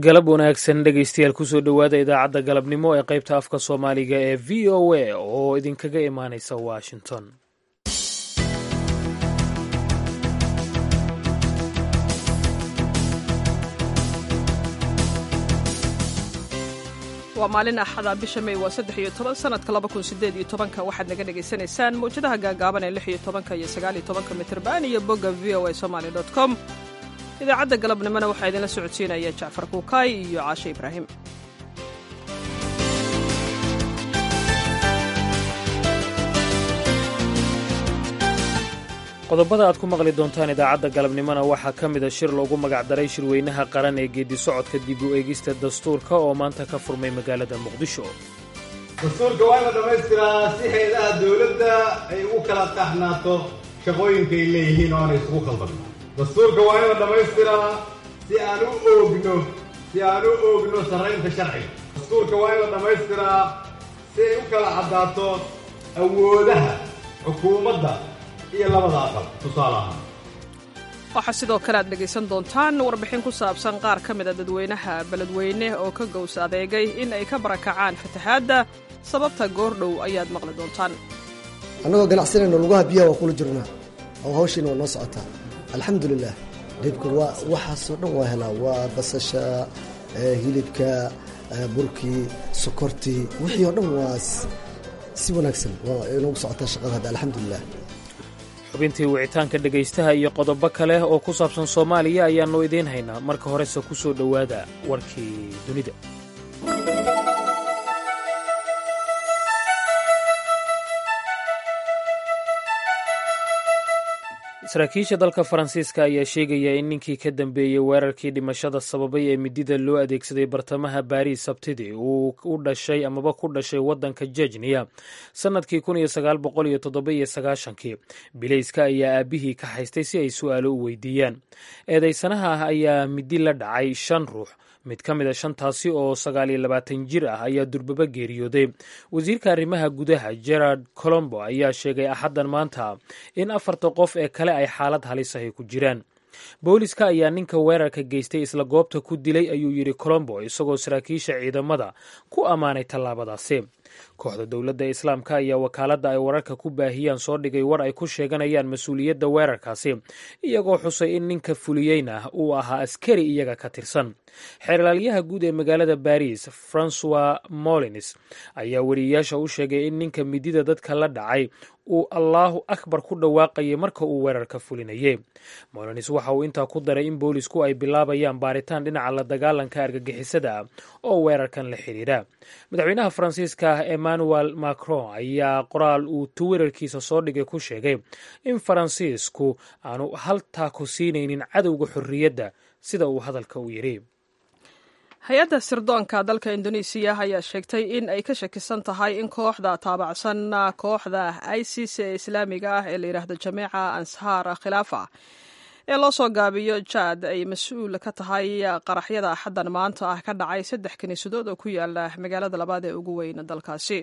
galab wanaagsan dhegaystayaal kusoo dhowaada idaacadda galabnimo ee qaybta afka soomaaliga ee v o a oo idinkaga imaanaysa washington waa maalin axada bisha may waa saddex iyo toban sanadka laba kun sideed iyo tobanka waxaad naga dhagaysanaysaan mawjadaha gaagaaban ee lix iyo tobanka iyo sagaal iyo tobanka mitirban iyo bogga v o a somaali dot com idaacadda galabnimona waxaa idinla socodsiinaya jacfar kuukaay iyo caashe ibraahim qodobada aad ku maqli doontaan idaacadda galabnimona waxaa ka mida shir loogu magacdaray shirweynaha qaran ee geedi socodka dib u eegista dastuurka oo maanta ka furmay magaalada muqdisho dastuurka waa in la dhammaystiraa si hay-adaha dowladda ay ugu kala taxnaato shaqooyinka ay leeyihiin oo aanay isugu khaldan dastuurka waa in la dhammaystiraa si aan u oogno si aan u oogno sarraynta sharciga dastuurka waa in la dhammaystiraa si ay u kala caddaato awoodaha xukuumadda iyo labada aqal tusaale ahaan waxaa sidoo kale aad dhegaysan doontaan warbixin ku saabsan qaar ka mida dadweynaha beledweyne oo ka gows adeegay in ay ka barakacaan fatahaadda sababta goordhow ayaad maqli doontaan annagoo ganacsanayno lugaha biyaha waa kula jirnaa oo hawshiina waa noo socotaa alxamdulilah dhibka waa waxaasoo dhan waa helaa waa basasha hilibka burkii sokortii wixii oo dhan waa si wanaagsan waa inoogu socotaa shaqada hadda alxamdulilah xubintii wicitaanka dhegaystaha iyo qodobo kale oo ku saabsan soomaaliya ayaannu idiin haynaa marka horese ku soo dhowaada warkii dunida saraakiisha dalka faransiiska ayaa sheegaya in ninkii ka dambeeyey weerarkii dhimashada sababay ee midida loo adeegsaday bartamaha baariis sabtidii uu u dhashay amaba ku dhashay waddanka jejniya sannadkii kun iyo sagaal boqol iyo toddoba iyo sagaashankii bilayska ayaa aabbihii ka haystay si ay su'aalo u weydiiyaan eedaysanaha ah ayaa midi la dhacay shan ruux mid ka mid a shantaasi oo sagaal iyo labaatan jir ah ayaa durbaba geeriyooday wasiirka arrimaha gudaha gerard colombo ayaa sheegay axaddan maanta in afarta qof ee kale ay xaalad halis ahy ku jiraan booliska ayaa ninka weerarka geystay isla goobta ku dilay ayuu yidhi colombo isagoo saraakiisha ciidamada ku ammaanay tallaabadaasi kooxda dowladda islaamka ayaa wakaaladda ay wararka ku baahiyaan soo dhigay war ay ku sheeganayaan mas-uuliyadda weerarkaasi iyagoo xusay in ninka fuliyeyna uu ahaa askari iyaga ka tirsan xeerlaalyaha guud ee magaalada baris francois molins ayaa weriyeyaasha u sheegay in ninka midida dadka la dhacay uu allaahu akbar ku dhawaaqayay marka uu weerarka fulinayay molins waxa uu intaa ku daray in boolisku ay bilaabayaan baaritaan dhinaca la dagaalanka argagixisada ah oo weerarkan la xidhiidha madaxweynaha faransiiska emmanuel macron ayaa qoraal uu twitter-kiisa soo dhigay ku sheegay in faransiisku aanu haltaa ku siinaynin cadowga xorriyadda sida uu hadalka u yidhi hay-adda sirdoonka dalka indonesiya ayaa sheegtay in ay ka shakisan tahay in kooxda taabacsan kooxda isis ee islaamiga ah ee la yidhaahdo jameeca anshaar khilaafa ee loo soo gaabiyo jaad ay mas-uul ka tahay qaraxyada axaddan maanta ah ka dhacay saddex kiniisadood oo ku yaala magaalada labaad ee ugu weyn dalkaasi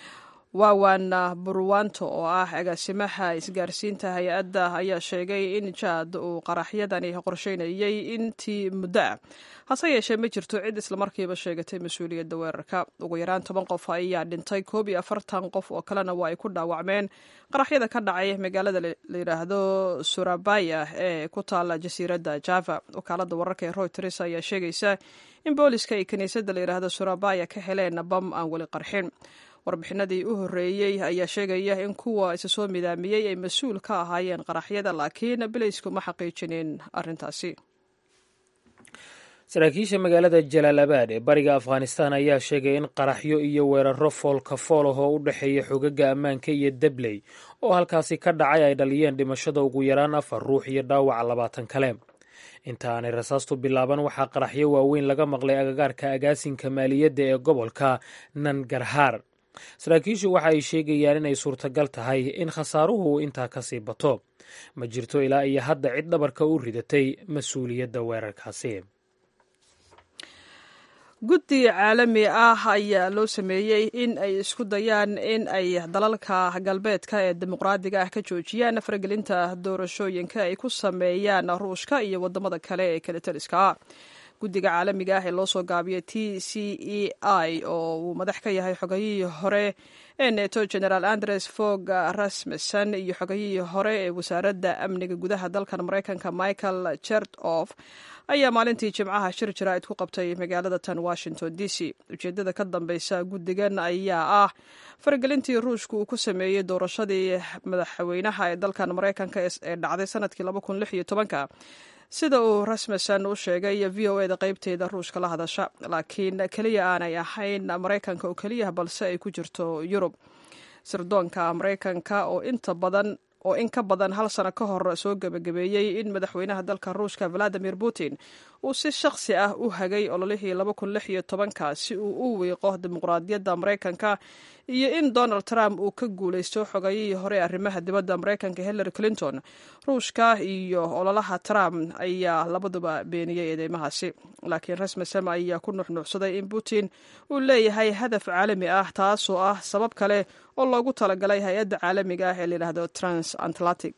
waawan burwanto oo ah agaasimaha isgaarsiinta hay-adda ayaa sheegay in jaad uu qaraxyadani qorsheynayay intii muddo ah hase yeeshee ma jirto cid islamarkiiba sheegatay mas-uuliyadda weerarka ugu yaraan toban qof ayaa dhintay koob iyo afartan qof oo kalena waa ay ku dhaawacmeen qaraxyada ka dhacay magaalada la yidhaahdo surabaya ee ku taala jasiiradda java wakaalada wararka ee royters ayaa sheegaysa in booliska ay kiniisadda la yidhaahdo surabaya ka heleen bam aan weli qarxin warbixinadii u horreeyey ayaa sheegaya in kuwa isa soo midaamiyey ay mas-uul ka ahaayeen qaraxyada laakiin bilaysku ma xaqiijinin arrintaasi saraakiisha magaalada jalaalabad ee bariga afghanistan ayaa sheegay in qaraxyo iyo weeraro foolka fool ah oo u dhexeeya xogaga ammaanka iyo dabley oo halkaasi ka dhacay ay dhaliyeen dhimashada ugu yaraan afar ruux iyo dhaawaca labaatan kale inta aanay rasaastu bilaaban waxaa qaraxyo waaweyn laga maqlay agagaarka agaasinka maaliyadda ee gobolka nangarhaar saraakiishu waxa ay sheegayaan inay suurtagal tahay in khasaaruhu intaa ka sii bato ma jirto ilaa iyo hadda cid dhabarka u ridatay mas-uuliyadda weerarkaasi guddi caalami ah ayaa loo sameeyey in ay isku dayaan in ay dalalka galbeedka ee dimuqraadiga ah ka joojiyaan faragelinta doorashooyinka ay ku sameeyaan ruushka iyo wadamada kale ee kale taliska ah guddiga caalamiga ah ee loo soo gaabiyay t c e i oo uu madax ka yahay xogayihii hore ee neto generaal andres fog rasmussen iyo xogayihii hore ee wasaaradda amniga gudaha dalkan maraykanka michael chertof ayaa maalintii jimcaha shir jaraa'id ku qabtay magaalada tan washington d c ujeeddada ka dambeysa guddigan ayaa ah faragelintii ruushka uu ku sameeyey doorashadii madaxweynaha ee dalkan maraykanka ee dhacday sanadkii sida uu rasmussen u sheegay v o eda qeybteeda ruushka la hadasha laakiin keliya aanay ahayn maraykanka oo keliya balse ay ku jirto yurub sirdoonka maraykanka oo inta badan oo in ka badan hal sano ka hor soo gebagabeeyey in madaxweynaha dalka ruushka valadimir putin uu si shakhsi ah u hagay ololihii ka si uu u wiiqo dimuqraadiyadda maraykanka iyo in donald trump uu ka guulaysto xogayihii hore ee arrimaha dibadda maraykanka hillary clinton ruushka iyo ololaha trump ayaa labaduba beeniyey eedeymahaasi laakiin rasmussen ayaa ku nuxnuuxsaday in putin uu leeyahay hadaf caalami ah taasoo ah sabab kale oo loogu talagalay hay-adda caalamiga ah ee layidhaahdo transatlantic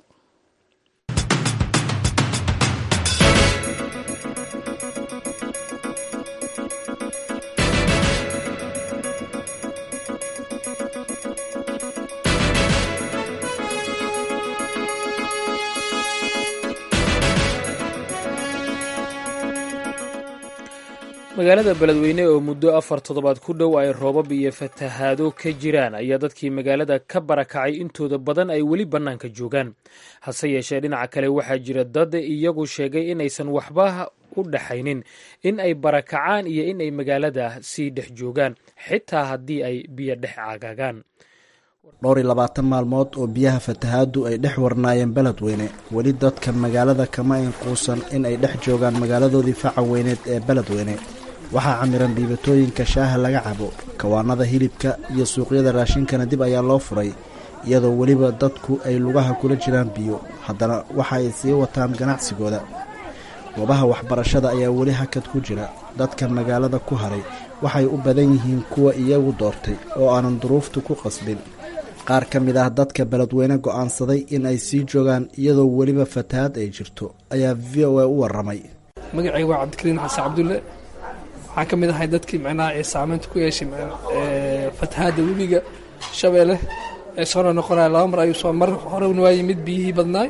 magaalada beledweyne oo muddo afar toddobaad ku dhow ay roobab iyo fatahaado ka jiraan ayaa dadkii magaalada ka barakacay intooda badan ay weli bannaanka joogaan hase yeeshee dhinaca kale waxaa jira dad iyagu sheegay inaysan waxba u dhaxaynin in ay barakacaan iyo in ay magaalada sii dhex joogaan xitaa haddii ay biyo dhex caagaagaan dhowr iyo labaatan maalmood oo biyaha fatahaadu ay dhex warnaayeen beledweyne weli dadka magaalada kama inquusan in ay dhex joogaan magaaladoodii faca weyneed ee beledweyne waxaa camiran dhiibatooyinka shaaha laga cabo kawaanada hilibka iyo suuqyada raashinkana dib ayaa loo furay iyadoo weliba dadku ay lugaha kula jiraan biyo haddana waxa ay sii wataan ganacsigooda goobaha waxbarashada ayaa weli hakad ku jira dadka magaalada ku haray waxay u badan yihiin kuwa iyagu doortay oo aanan duruuftu ku qasbin qaar ka mid ah dadka beledweyne go'aansaday in ay sii joogaan iyadoo weliba fatahaad ay jirto ayaa v o a u waramay magacayga waa cabdikariin xasan cabdulle waxaan ka mid ahay dadkii micnaha ee saameynta ku yeeshay fatahaadda webiga shabeelle ee soona noqonaya laba mar ayuu soo mar horena waa yimid biyihii badnaay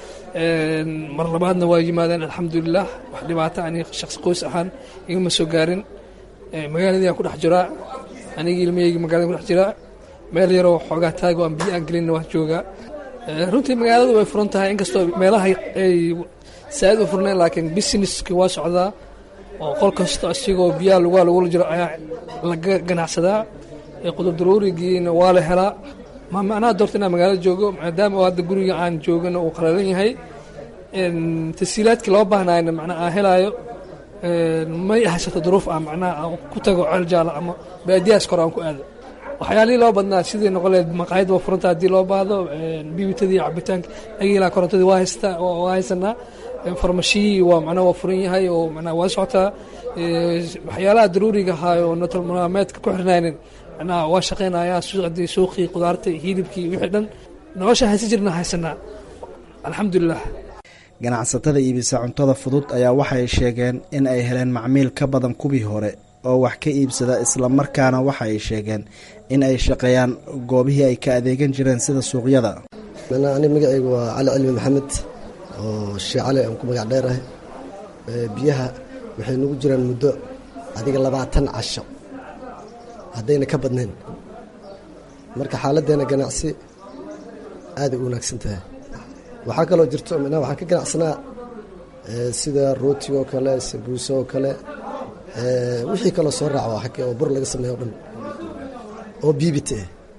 mar labaadna waa yimaadeen alxamdulilah wax dhibaato ani shaqsi qoys ahaan igama soo gaarin magaaladii aan ku dhex jiraa anigii ilmahaygi magalada ku dhex jiraa meel yaroo xoogaa taago aan biyo aan gelinna waan joogaa runtii magaaladu way furan tahay inkastoo meelaha ay saa'id u furnayn laakiin businesski waa socdaa oo qol kasta isigoo biyaha lugaa lagula jiro ayaa laga ganacsadaa qudur daruurigiina waa la helaa ma macnaha doorta inaan magaalada joogo maadaama oo hadda guriga aan joogana uu qalalan yahay tasiilaadkii loo baahnayna macnaa aan helaayo may haysato duruuf ah macnaha aan ku tago ceel jaala ama baadiyahaas kore aan ku aado waxyaalihii loo badnaa sidii noqoleed maqaayad waa furanta haddii loo baahdo bibitadii cabitaanka agiilaa korontadii waa haystaa waa haysanaa farmashiyii waa macnaha waa furan yahay oo macnaha waa socotaa waxyaalaha daruuriga ahaa oo nolol maalmeedka ku xirnaynin macnaha waa shaqaynayaa suuqdii suuqii qudaartii hilibkii wixii dhan nolosha haysan jirna haysanaa alxamdulilah ganacsatada iibisa cuntada fudud ayaa waxay sheegeen in ay heleen macmiil ka badan kuwii hore oo wax ka iibsada islamarkaana waxa ay sheegeen in ay shaqeeyaan goobihii ay ka adeegan jireen sida suuqyada ani magacaygu waa cali cilmi maxamed oo shee cali aan ku magac dheerahay biyaha waxay nagu jiraan muddo adiga labaatan casho haddayna ka badnayn marka xaaladdeena ganacsi aaday u wanaagsan tahay waxaa kaloo jirto micnaha waxaan ka ganacsanaa sida rooti oo kale sabuuse oo kale wixii kaloo soo raaca oo bur laga sameeyo o dhan oo biibite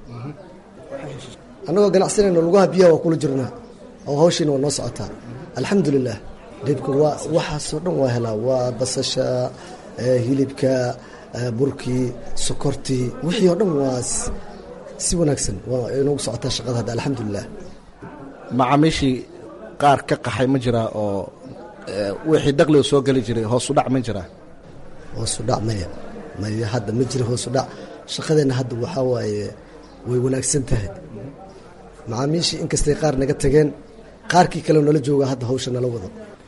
annagoo ganacsanayno lugaha biyaha waa kula jirnaa oo hawshiina waa noo socotaa alxamdulilah dhibka waa waxaasoo dhan waa helaa waa basasha hilibka burkii sokortii wixii oo dhan waa si wanaagsan waa inoogu socotaa shaqada hadda alxamdulilah macaamiishii qaar ka qaxay ma jiraa oo wixii dakhliga soo geli jiray hoosu dhac ma jiraa hoosu dhac maya maya hadda ma jira hoosu dhac shaqadeenna hadda waxaa waaye way wanaagsan tahay macaamiishii inkastay qaar naga tageen qaarkii kale nala jooga hadda hawsha nala wado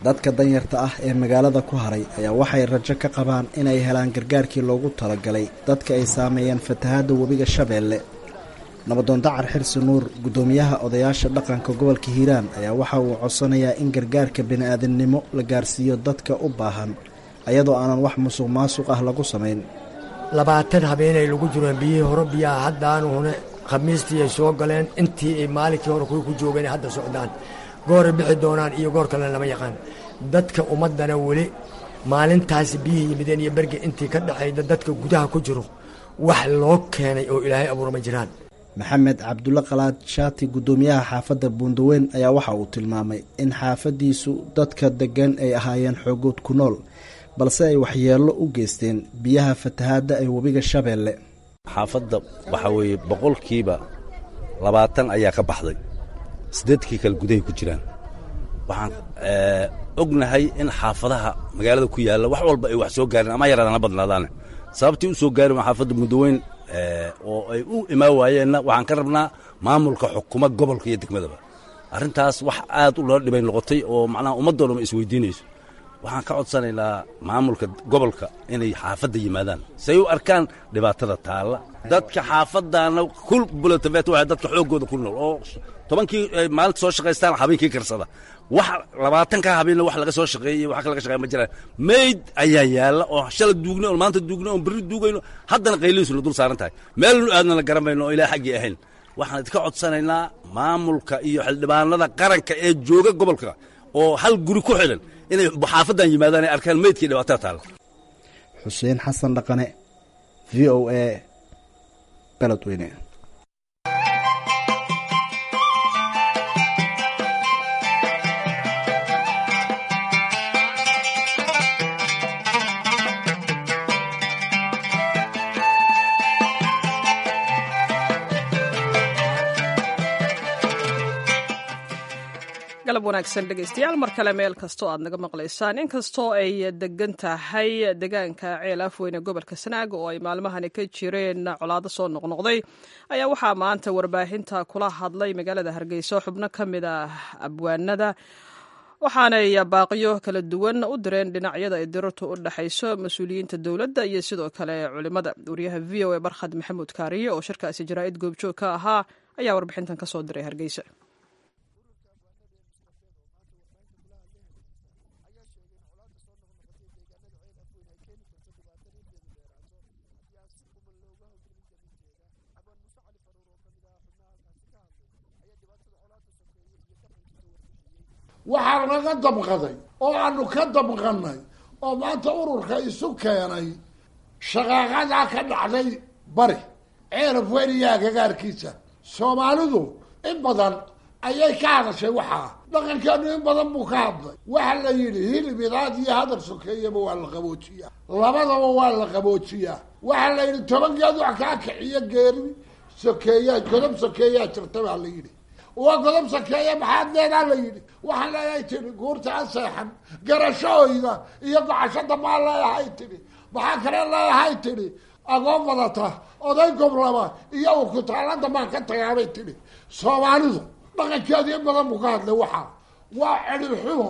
dadka danyarta ah ee magaalada ku haray ayaa waxay rajo ka qabaan inay helaan gargaarkii loogu talagalay dadka ay saameeyeen fatahaadda webiga shabeelle nabadoon dacar xirsi nuur guddoomiyaha odayaasha dhaqanka gobolka hiiraan ayaa waxa uu codsanayaa in gargaarka bini-aadamnimo la gaarsiiyo dadka u baahan ayadoo aanan wax musuq maasuq ah lagu samayn labaatan habeenay lagu jireen biyihii hore biyaha haddaanu hune khamiistii ay soo galeen intii ay maalinkii hore kuwii ku joogeen hadda socdaan gooray bixi doonaan iyo goor kalena lama yaqaan dadka ummaddana weli maalintaasi biyihii yimideen iyo berge intii ka dhexayda dadka gudaha ku jiro wax loo keenay oo ilaahay abuura ma jiraan maxamed cabdulle qalaad shaati guddoomiyaha xaafadda buundaweyn ayaa waxa uu tilmaamay in xaafaddiisu dadka deggan ay ahaayeen xoogood ku nool balse ay waxyeello u geysteen biyaha fatahaadda ee webiga shabeelle xaafadda waxaa weeye boqolkiiba labaatan ayaa ka baxday siddeedkii kale gudahay ku jiraan waxaan ognahay in xaafadaha magaalada ku yaalla wax walba ay wax soo gaareen ama yaraadaan ha badnaadaane sababtii u soo gaari waa xaafadda buundaweyn oo ay u imaan waayeenna waxaan ka rabnaa maamulka xukuma gobolka iyo degmadaba arrintaas wax aad u loo dhibay noqotay oo macnaha ummaddoo dhan isweydiinayso waxaan ka codsanaynaa maamulka gobolka inay xaafadda yimaadaan say u arkaan dhibaatada taalla dadka xaafaddaana kul bulatafet waa dadka xooggooda ku nool oo tobankii maalinta soo shaqaystaan habeenkii karsada wax labaatanka habeenna wax laga soo shaqeeyey wax laga shaqeeya ma jiraan mayd ayaa yaalla oo shala duugna oo maanta duugna oo berri duugayno haddana qaylihiisu la dul saaran tahay meelnu aadna la garamayno oo ilaa xaggii ahayn waxaan idinka codsanaynaa maamulka iyo xildhibaanada qaranka ee jooga gobolka oo hal guri ku xidhan inay xaafaddan yimaadaan ay arkaan meydkii dhibaatada taalla xuseen xasan dhaqane v o a beledweyne galab wanaagsan dhegaystayaal mar kale meel kastoo aad naga maqlaysaan inkastoo ay degan tahay deegaanka ceel afweyne gobolka sanaag oo ay maalmahani ka jireen colaado soo noqnoqday ayaa waxaa maanta warbaahinta kula hadlay magaalada hargeysa xubno ka mid ah abwaanada waxaanay baaqiyo kala duwan u direen dhinacyada ay dirartu u dhexayso mas-uuliyiinta dowladda iyo sidoo kale culimada wariyaha v o a barkhad maxamuud kaariye oo shirkaasi jaraa'id goobjoog ka ahaa ayaa warbixintan ka soo diray hargeysa waxaa naga damqaday oo aanu ka damqannay oo maanta ururka isu keenay shaqaaqadaa ka dhacday bari ceelaf weyniyaa gagaarkiisa soomaalidu in badan ayay ka hadashay waxaa dhaqankeenu in badan buu ka hadlay waxa la yidhi hilib idaad iyo hadal sokeeyaba waa la qaboojiyaa labadaba waa la qaboojiyaa waxaa la yidhi toban geed wax kaa kiciyo geeri sokeeyaa godob sokeeyaa jirta baa la yidhi waa godob sakeeye maxaad leedaa la yidhi waxaan leeyahay tidhi guurta a seexan garashahooyda iyo gocashada maa leeyahay tidhi maxaa kale leeyahay tidhi agoon badata oday goblaba iyo urkutaalada maan ka tagaabay tidhi soomaalidu dhaqankeedu in badan buu ka hadlay waxaa waa cedhib xumo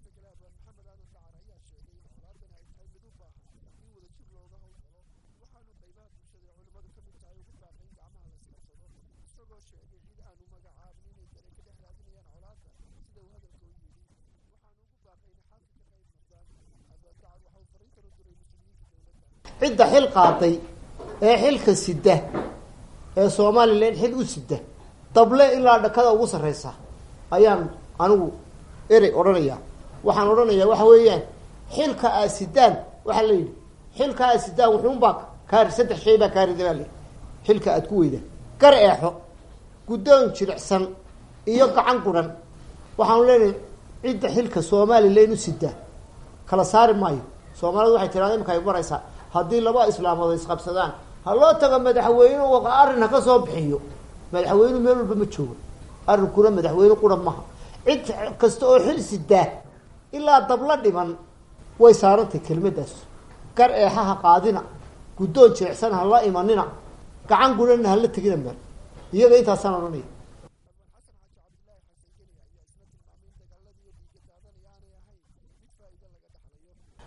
cidda xil qaaday ee xilka sida ee somalilan xil u sida dable ilaa dhakada ugu sarreysa ayaan anigu erey odhanayaa waxaan odhanayaa waxa weeyaan xilka aad sidaan waxaa la yidhi xilka aad sidaan wuxuunbaa kaari saddex shay baa kaarida baa layidhi xilka aad ku weydaa gar eexo guddoon jiricsan iyo gacan guran waxaanu leenahay cidda xilka somalilan u sida kala saari maayo soomaalidu waxay tirahda imika ay maraysaa haddii laba islaamood isqabsadaan ha loo tago madaxweyne arrin ha ka soo bixiyo madaxweynu meel walba ma joogo arrinkuna madaxweyne qura maha cid kasta oo xil sidaa ilaa dabla dhiman way saarantay kelmadaas gar eexaha qaadina guddoon jirecsan ha la imanina gacan gurana hala tegina meel iyaga intaasaan odhanaya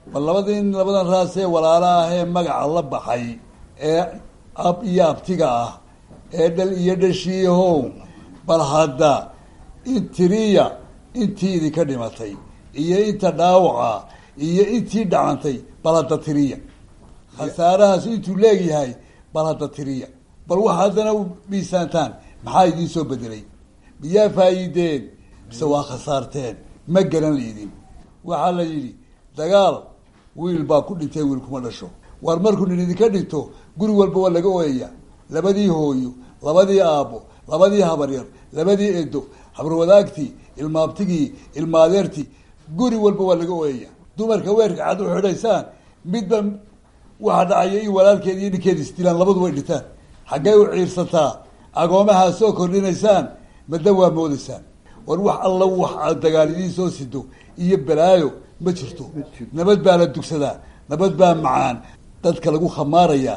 bal labadii labadan raasee walaala ah ee magaca la baxay ee ab iyo abtiga ah ee dhal iyo dhashiihow bal hadda in tiriya intii idinka dhimatay iyo inta dhaawaca iyo intii dhacantay bal hadda tiriya khasaarahaas intuu leegyahay bal hadda tiriya bal wax haddana u miisaantaan maxaa idiin soo bedelay miyaa faa'iideen mise waa khasaarteen ma garan laydin waxaa la yidhi dagaal wiil baa ku dhintay wiil kuma dhasho waar markuu nin idinka dhinto guri walba waa laga ooyaya labadii hooyo labadii aabbo labadii habaryar labadii edo habarwadaagtii ilmaabtigii ilmaadeertii guri walba waa laga ooyaya dumarka weerka cad u xidhaysaan midba waxa dhacaya in walaalkeed iyo ninkeeda isdilaan labadu way dhintaan xaggay u ciirsataa agoomahaa soo kordhinaysaan madda waa moodaysaan war wax alla wax aad dagaal idiin soo sido iyo balaayo ma jirto nabad baa la dugsadaa nabad baa macaan dadka lagu khamaaraya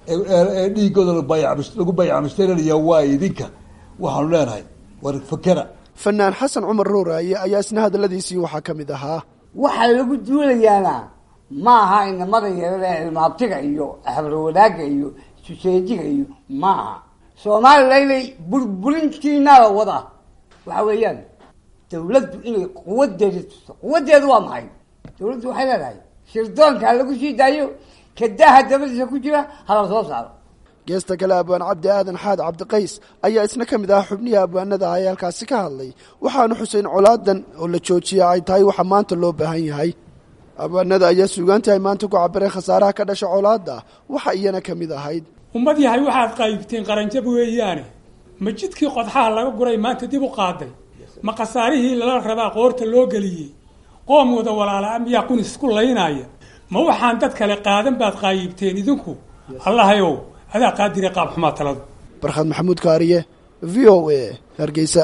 ee dhiigooda lagu bayacmushtarinaya waa idinka waxaanu leenahay war fakera fanaan xasan cumar rooraaye ayaa isna hadaladiisii waxaa ka mid ahaa waxaa lagu duulayaana ma aha inamada yarada ilmaabtiga iyo habarwadaaga iyo suseejiga iyo maaha soomalilaynay burburintiinaa la wadaa waxa weeyaan dawladdu inay quwadeeda tusto quwadeedu waa maxay dawladdu waxay leedahay shirdoonka ha lagu sii daayo kadaha dabadiisa ku jira hala soo saaro geesta kale abwaan cabdi aadan xaad cabdiqays ayaa isna ka mid ah xubnihii abwaanada ah ee halkaasi ka hadlay waxaanu xuseyn colaadan oo la joojiya ay tahay waxa maanta loo baahan yahay abwaanada ayaa suugaantii ay maanta ku cabireen khasaaraha ka dhasha colaada waxa iyana ka mid ahayd ummad yahay waxaad qaybteen qaranjab weeyaane ma jidkii qodxaha laga guray maanta dib u qaaday ma khasaarihii lala rabaa qoorta loo geliyey qoom wada walaalaa miyaa qun isku laynaya ma waxaan dad kale qaadan baad qaayibteen idinku allahayow adaa qaadire qaab xumaa taladu barkhad maxamuud kaariye v o a hargeysa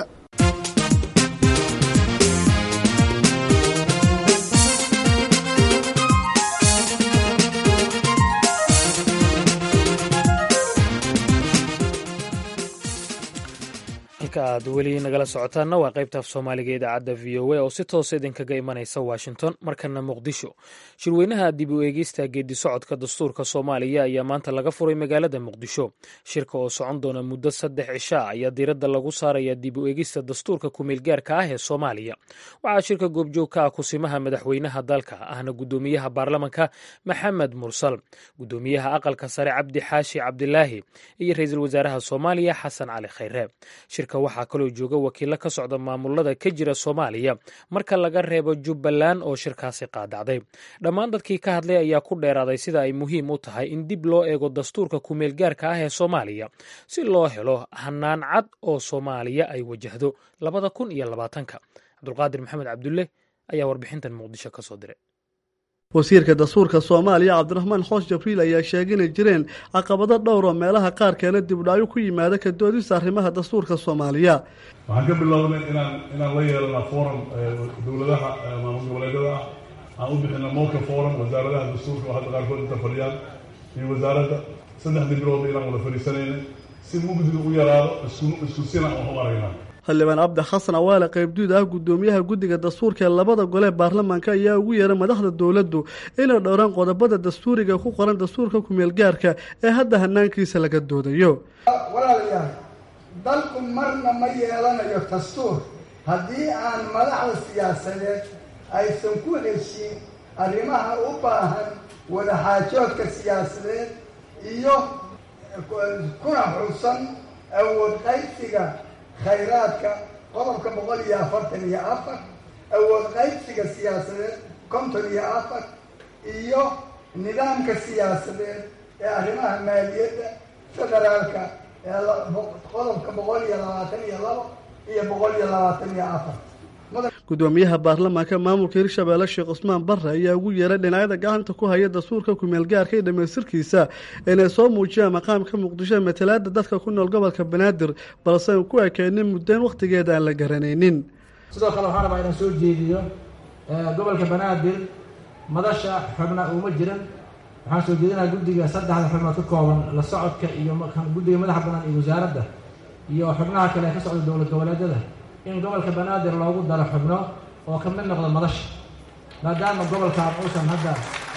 halka aad weli nagala socotaanna waa qaybta af soomaaliga ee idaacadda v o a oo si toosa idinkaga imanaysa washington markana muqdisho shirweynaha dib u eegista geedi socodka dastuurka soomaaliya ayaa maanta laga furay magaalada muqdisho shirka oo socon doona muddo saddex cisha ayaa diiradda lagu saaraya dib u eegista dastuurka kumeelgaarka ah ee soomaaliya waxaa shirka goobjoog ka ah kusimaha madaxweynaha dalka ahna guddoomiyaha baarlamanka maxamed mursal guddoomiyaha aqalka sare cabdi xaashi cabdilaahi iyo ra-iisul wasaaraha soomaaliya xasan cali khayre shirka waxaa kaloo jooga wakiilo ka socda maamulada ka jira soomaaliya marka laga reebo jubbaland oo shirkaasi qaadacday dhammaan dadkii ka hadlay ayaa ku dheeraaday sida ay muhiim u tahay in dib loo eego dastuurka kumeelgaarka ah ee soomaaliya si loo helo hanaan cad oo soomaaliya ay wajahdo labada kun iyo labaatanka cabdulqaadir maxamed cabdulle ayaa warbixintan muqdisho ka soo diray wasiirka dastuurka soomaaliya cabdiraxmaan xoos jabriil ayaa sheegay inay jireen caqabado dhowr oo meelaha qaarkeena dibdhacyo ku yimaada ka doodista arrimaha dastuurka soomaaliya waxaan ka bilownay inaan inaan la yeelana forum dowladaha maamul goboleedyada ah aan u bixina moka forum wasaaradaha dastuurka oo hadda qaarkood inta fadhiyaan iyo wasaaradda saddexdii biloodba inaan wada fadhiisanaynay si mugdiga u yaraado isku isku sina aan u aragnaa xildhibaan cabdi xasan awaale qaybduud ah guddoomiyaha guddiga dastuurka ee labada gole baarlamaanka ayaa ugu yeeray madaxda dowladdu inay dhowraan qodobada dastuuriga ku qoran dastuurka kumeelgaarka ee hadda hanaankiisa laga doodayo walaalayaal dalku marna ma yeelanayo dastuur haddii aan madaxda siyaasadeed aysan ku heshin arrimaha u baahan wadaxaajoodka siyaasadeed iyo kuna xusan awood qaybsiga khayraadka qodobka boqol iyo afartan iyo afar awood qaybsiga siyaasadeed konton iyo afar iyo nidaamka siyaasadeed ee arrimaha maaliyadda federaalka ee qodobka boqol iyo labaatan iyo labo iyo boqol iyo labaatan iyo afar guddoomiyaha baarlamaanka maamulka hirshabeelle sheekh cusmaan barre ayaa ugu yeeray dhinacyada gacanta ku haya dastuurka kumeelgaarka iyo dhamaystirkiisa inay soo muujiyaan maqaamka muqdisho matalaada dadka ku nool gobolka banaadir balse aan ku ekeynin muddayn wakhtigeeda aan la garanaynin sidoo kale waxaan rabaa inaan soo jeediyo gobolka banaadir madasha xubna uma jiran waxaan soo jeedinaa guddiga saddexda xubnood ka kooban la socodka iyo guddiga madaxa banaan iyo wasaaradda iyo xubnaha kale ka socda dowlad goboleedyada in gobolka banaadir loogu daro xubno oo ka mid noqdo madasha maadaama gobolkan uusan hadda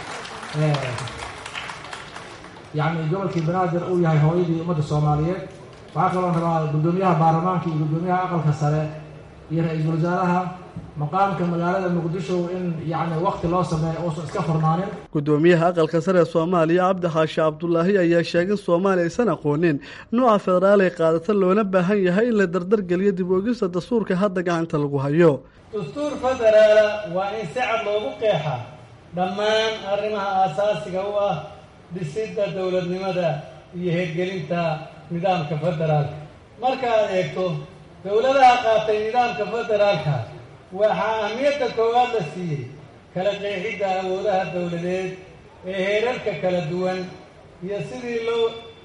yacni gobolkii banaadir uu yahay hooyadii ummadda soomaaliyeed waxaa kaloo rabaa guddoomiyaha baarlamaanka iyo guddoomiyaha aqalka sare iyo ra-iisul wasaaraha maqaamka magaalada muqdisho in yacni wakti loo sameeyo uusan iska furnaanin gudoomiyaha aqalka sare ee soomaaliya cabdi xaashi cabdulaahi ayaa sheegay in soomaaliya aysan aqoonin nuuca federaal ay qaadata loona baahan yahay in la dardargeliyo dib oogista dastuurka hadda gacanta lagu hayo dastuur federaala waa in si cad loogu qeexa dhammaan arrimaha aasaasiga u ah dhisidda dowladnimada iyo hirgelinta nidaamka federaalka markaad eegto dowladaha qaatay nidaamka federaalka waxaa ahmiyadda koowaad la siiyey kala qeexidda awoodaha dowladeed ee heerarka kala duwan iyo sidii loo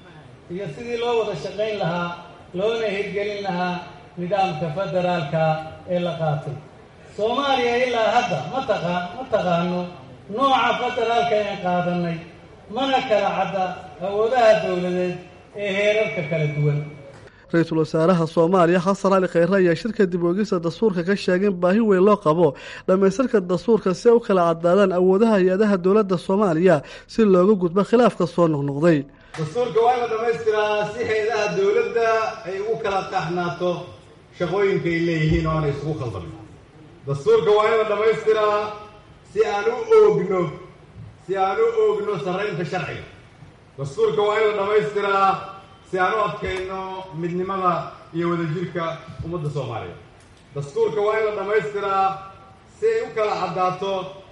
iyo sidii loo wada shaqayn lahaa loona hirgelin lahaa nidaamka federaalka ee la qaatay soomaaliya ilaa hadda ma taqa ma taqaano nooca federaalka ee qaadanay mana kala cadda awoodaha dowladeed ee heerarka kala duwan ra-iisul wasaaraha soomaaliya xasan cali kheyre ayaa shirka dib oogista dastuurka ka sheegay in baahi weyn loo qabo dhammaystirka dastuurka si ay u kala caddaadaan awoodaha hay-adaha dowladda soomaaliya si looga gudbo khilaafka soo noqnoqday dastuurka waa in la dhammaystiraa si hay-adaha dowladda ay ugu kala qaxnaato shaqooyinka ay leeyihiin oo aanay isugu khaldamin dastuurka waa in la dhammaystiraa si aan u oogno si aan u oogno sarraynta sharciga dastuurka waa in la dhammaystiraa si aan u adkayno midnimada iyo wadajirka ummadda soomaaliya dastuurka waa in la dhammaystiraa si ay u kala caddaato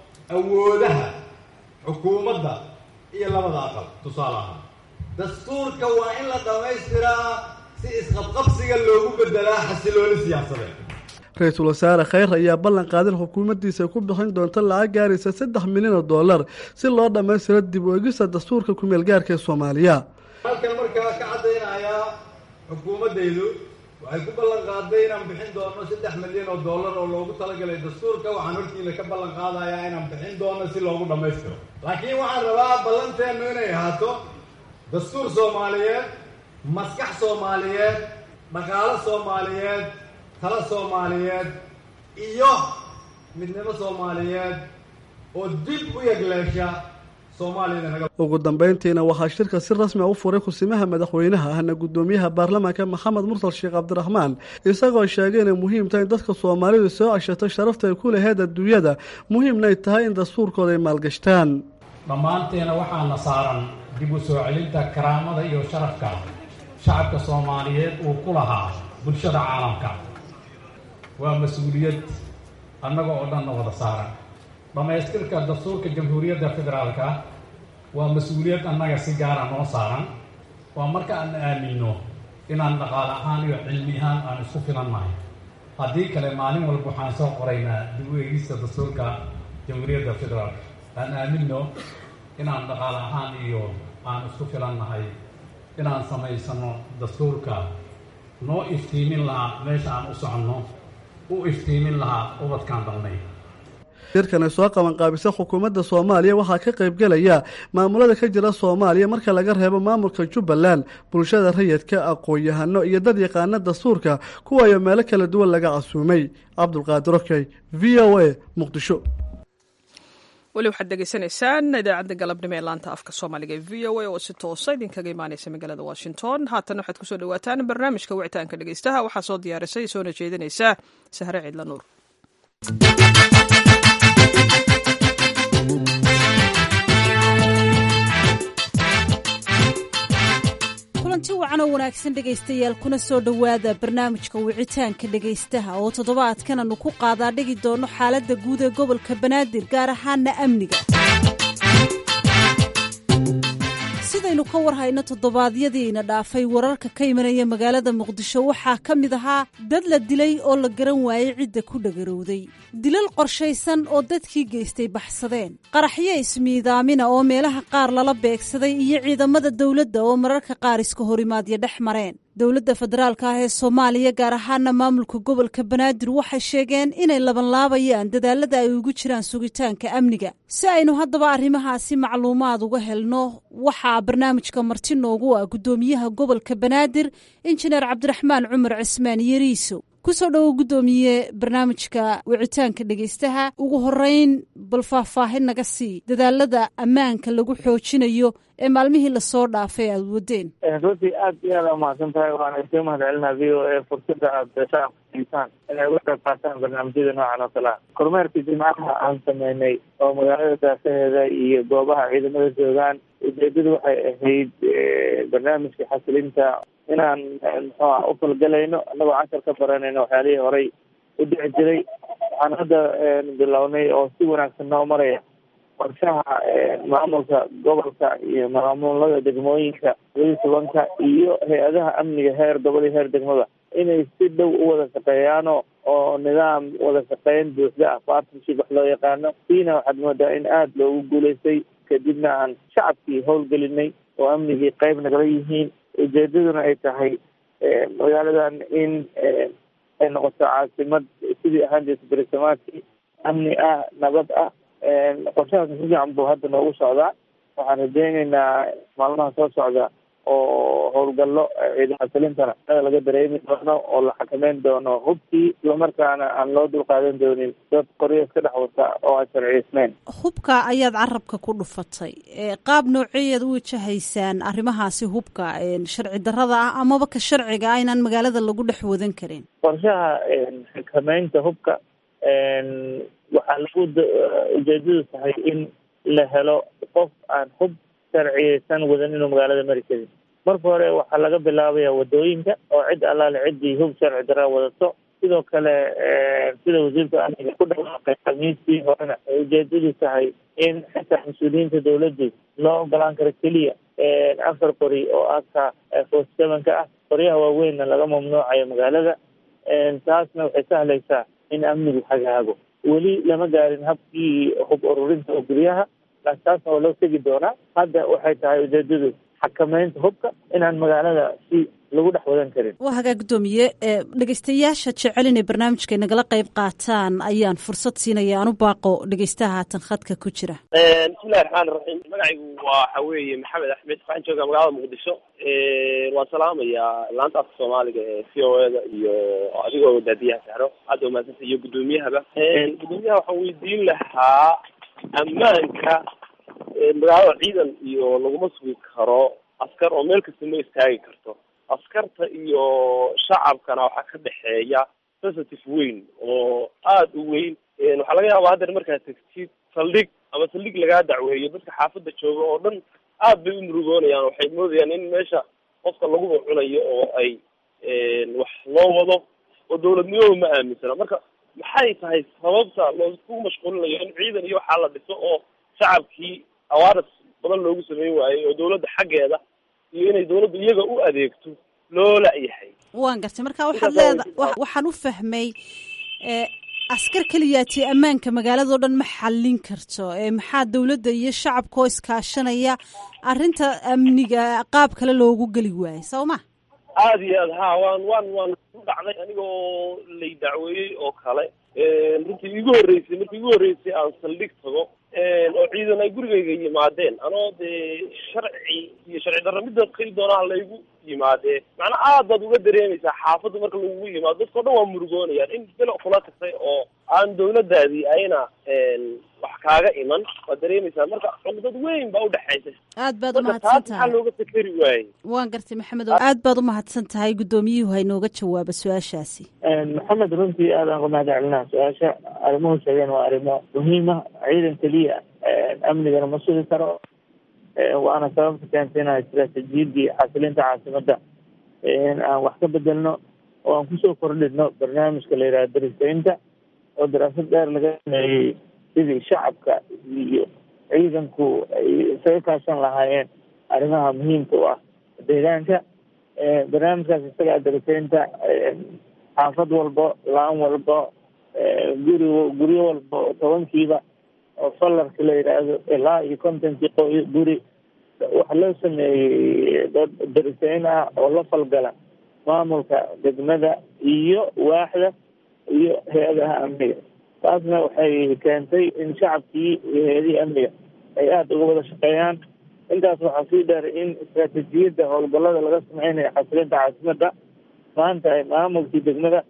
awoodaha xukuumadda iyo labada aqal tusaale ahaan dastuurka waa in la dhammaystiraa si isqabqabsiga loogu beddelaa xasilooni siyaasadeed ra-iisul wasaare kheyr ayaa ballan qaadin xukuumaddiisa ku bixin doonta lacag gaaraysa saddex milyan oo dollar si loo dhammaystiro dib u eegista dastuurka kumeel gaarka ee soomaaliya halkan markaa ka caddaynayaa xukuumaddaydu waxay ku ballan qaaday inaan bixin doono saddex milyan oo dollar oo loogu talagalay dastuurka waxaan hortiina ka ballan qaadayaa inaan bixin doono si loogu dhammaystiro laakiin waxaan rabaa ballanteennu inay ahaato dastuur soomaaliyeed maskax soomaaliyeed dhaqaalo soomaaliyeed talo soomaaliyeed iyo midnimo soomaaliyeed oo dib u yegleesha ugu dambeyntiina waxaa shirka si rasmi a u furay kusimaha madaxweynaha ahna guddoomiyaha baarlamaanka maxamed mursal sheekh cabdiraxmaan isagoo sheegay inay muhiim tahay in dadka soomaalidu soo ceshato sharafta ay ku laheyd adduunyada muhiimnay tahay in dastuurkooda ay maalgashtaan dhammaanteena waxaana saaran dib u soo celinta karaamada iyo sharafka shacabka soomaaliyeed uu ku lahaa bulshada caalamka waa mas-uuliyad annaga oo dhanna wada saaran dhammaystirka dastuurka jamhuuriyadda federaalka waa mas-uuliyad annaga si gaara noo saaran waa marka aan aaminno inaan dhaqaale ahaan iyo cilmi ahaan aan isku filannahay haddii kale maalin walba waxaan soo qoraynaa dib u eegista dastuurka jamhuuriyadda federaalka aan aaminno inaan dhaqaale ahaan iyo aan isku filannahay inaan samaysano dastuurka noo iftiimin lahaa meesha aan u soconno u iftiimin lahaa ubadkaan dhalnay shirkan ay soo qabanqaabisa xukuumadda soomaaliya waxaa ka qaybgelaya maamulada ka jira soomaaliya marka laga reebo maamulka jubbaland bulshada rayidka aqoon-yahano iyo dad yaqaana dastuurka kuwaayo meelo kala duwan laga casuumay cabdulqaadir okey v o a muqdisho weli waxaad degeysanaysaan idaacadda galabnimo ee laanta afka soomaaliga ee v o a oo si toosa idinkaga imaaneysa magaalada washington haatan waxaad kusoo dhawaataan barnaamijka wicitaanka dhegeystaha waxaa soo diyaarisay soona jeedinaysa sahre ciidla nuur kulanti wacan oo wanaagsan dhegaystayaal kuna soo dhowaada barnaamijka wicitaanka dhegaystaha oo toddobaadkan aanu ku qaadaa dhigi doono xaaladda guud ee gobolka banaadir gaar ahaana amniga sidaynu ka war hayno toddobaadyadiina dhaafay wararka ka imanaya magaalada muqdisho waxaa ka mid ahaa dad la dilay oo la garan waayey cidda ku dhagarowday dilal qorshaysan oo dadkii geystay baxsadeen qaraxyo ismiidaamina oo meelaha qaar lala beegsaday iyo ciidamada dowladda oo mararka qaar iska horimaadya dhex mareen dowladda federaalka ah ee soomaaliya gaar ahaana maamulka gobolka banaadir waxay sheegeen inay labanlaabayaan dadaalada ay ugu jiraan sugitaanka amniga si aynu haddaba arrimahaasi macluumaad uga helno waxaa barnaamijka marti noogu ah guddoomiyaha gobolka banaadir injineer cabdiraxmaan cumar cismaan yariiso kusoo dhowo guddoomiye barnaamijka wicitaanka dhegaystaha ugu horeyn bal faahfaahin naga sii dadaalada ammaanka lagu xoojinayo ee maalmihii lasoo dhaafay aada wadeen runtii aad iyo aad umahadsan tahay waxaana iska mahad celinaa v o a fursada aada shacabka siisaan inay uga qayb qaataan barnaamijyada noocan oo kale ah kormeerkii jimcaha aan sameynay oo magaalada daafaheeda iyo goobaha ciidamada joogaan ujeedadu waxay ahayd barnaamijka xasilinta inaan muxuuha u falgalayno annagoo cashar ka baranayno waxyaalihii horay u dhici jiray waxaan hadda bilownay oo si wanaagsan noo maraya qorshaha maamulka gobolka iyo maamulada degmooyinka labaiyi tobanka iyo hay-adaha amniga heer gobol iyo heer degmada inay si dhow u wada shaqeeyaano oo nidaam wada shaqeyn buuxda ah partnership wax loo yaqaano siina waxaad moodaa in aada loogu guulaystay kadibna aan shacabkii howlgelinay oo amnigii qayb nagala yihiin ujeedaduna ay tahay magaaladan in ay noqoto caasimad sidii ahaan jirta berisamaadkii amni ah nabad ah qorshahaas si fiican buu hadda noogu socdaa waxaan rajeyneynaa maalmaha soo socda oo howlgallo ciidamada salintana ada laga dareemi doono oo la xakameyn doono hubkii islamarkaana aan loo dulqaadan doonin dad qoryo iska dhex wata oo aan sharciyeysneyn hubka ayaad carabka ku dhufatay qaab nooceeyaad u wajahaysaan arrimahaasi hubka sharci darrada ah amaba ka sharciga ah inaan magaalada lagu dhex wadan karin qorshaha xakameynta hubka waxaa lagu ujeedadu tahay in la helo qof aan hub sharciyeysan wadan inuu magaalada mari karin marka hore waxaa laga bilaabaya wadooyinka oo cid allaale ciddii hub sharci daraa wadato sidoo kale sida wasiirka amniga ku dhawaaqay khamiistii horena ay ujeedadu tahay in xitaa mas-uuliyiinta dawladdu loo ogolaan karo keliya afar qori oo aka forty seven ka ah qoryaha waaweynna laga mamnuucayo magaalada taasna waxay sahlaysaa in amnigu hagaago weli lama gaarin habkii hub ururinta oo guryaha laakiin taasna waa loo tegi doonaa hadda waxay tahay ujeedadu xakameynta hubka inaan magaalada si lagu dhex wadan karin waa hagaa guddoomiye dhegeystayaasha jecel inay barnaamijka nagala qayb qaataan ayaan fursad siinaya aan u baaqo dhegeystaha haatan khadka ku jira bismillahi raxmaan iraxiim magacaygu waxa weeye maxamed axmed waxaan joogaa magaalada muqdisho waan salaamayaa laanta afka soomaaliga ee v o eda iyo adigoo daadiyaha sahro hadda umahadsanta iyo guddoomiyahaba guddoomiyaha waxaan weydiin lahaa ammaanka magaalada ciidan iyo laguma sugi karo askar oo meel kasta ma istaagi karto askarta iyo shacabkana waxaa ka dhexeeya sensitive weyn oo aada u weyn waxaa laga yaabaa haddeer markaad tegtid saldhig ama saldhig lagaa dacweeyo dadka xaafadda jooga oo dhan aad bay u murugoonayaan waxay moodayaan in meesha qofka laguba cunayo oo ay wax loo wado oo dawladnimadu ma aaminsana marka maxay tahay sababta loosku mashquulinayo in ciidan iyo waxaa la dhiso oo shacabkii awaaris badan loogu sameyn waayey oo dawladda xaggeeda iyo inay dawladdu iyaga u adeegto loo la-yahay waan gartay marka waxaad leeda waxaan u fahmay askar keliyaati ammaanka magaalado dhan ma xallin karto maxaa dawladda iyo shacabka oo iskaashanaya arrinta amniga qaab kale loogu geli waayo soo ma aada iyo aad ha waan waan waan ku dhacday anigoo lay dacweeyey oo kale runtii igu horreysay markii igu horreysay aan saldhig tago oo ciidan ay gurigayga yimaadeen anoo dee sharci iyo sharci darro midda keli doonaa laygu yimaadee macnaa aad baad uga dareemaysaa xaafadda marka lagugu yimaado dadka o dhan waa murugoonayaan in bilo kula tagtay oo aan dawladdaadii ayna wax kaaga iman waad dareemaysaa marka cuqdad weyn baa udhexaysa aad baad marka taas maxaa looga fikeri waayey waan gartay maxamed oo aad baad umahadsan tahay guddoomiyuhu haynooga jawaaba su-aashaasi maxamed runtii aadaan ku mahad celinaa su-aasha arrimuhu sheegeen waa arrimo muhiima ciidan keliya amnigana ma sugi karo waana sababta keentay inaan istaraatiijiyadii xasilinta caasimadda aan wax ka bedelno oo aan kusoo kordhino barnaamijka la yidhaha darisaynta oo daraasad dheer laga sameeyey sidii shacabka iyo ciidanku ay isaga kaashan lahaayeen arrimaha muhiimka u ah deegaanka barnaamijkaas isaga darisaynta xaafad walbo laan walbo guri guryo walbo tobankiiba oo falarka la yidhaahdo ilaa iyo kontonkii qo guri waxaa loo sameeyey dad darisayn ah oo la falgala maamulka degmada iyo waaxda iyo hay-adaha amniga taasna waxay keentay in shacabkii iyo hay-adihii amniga ay aada uga wada shaqeeyaan intaas waxaa sii dheer in istaraatiijiyadda howlgallada laga sameynayo xasilinta caasimadda maanta ay maamulkii degmada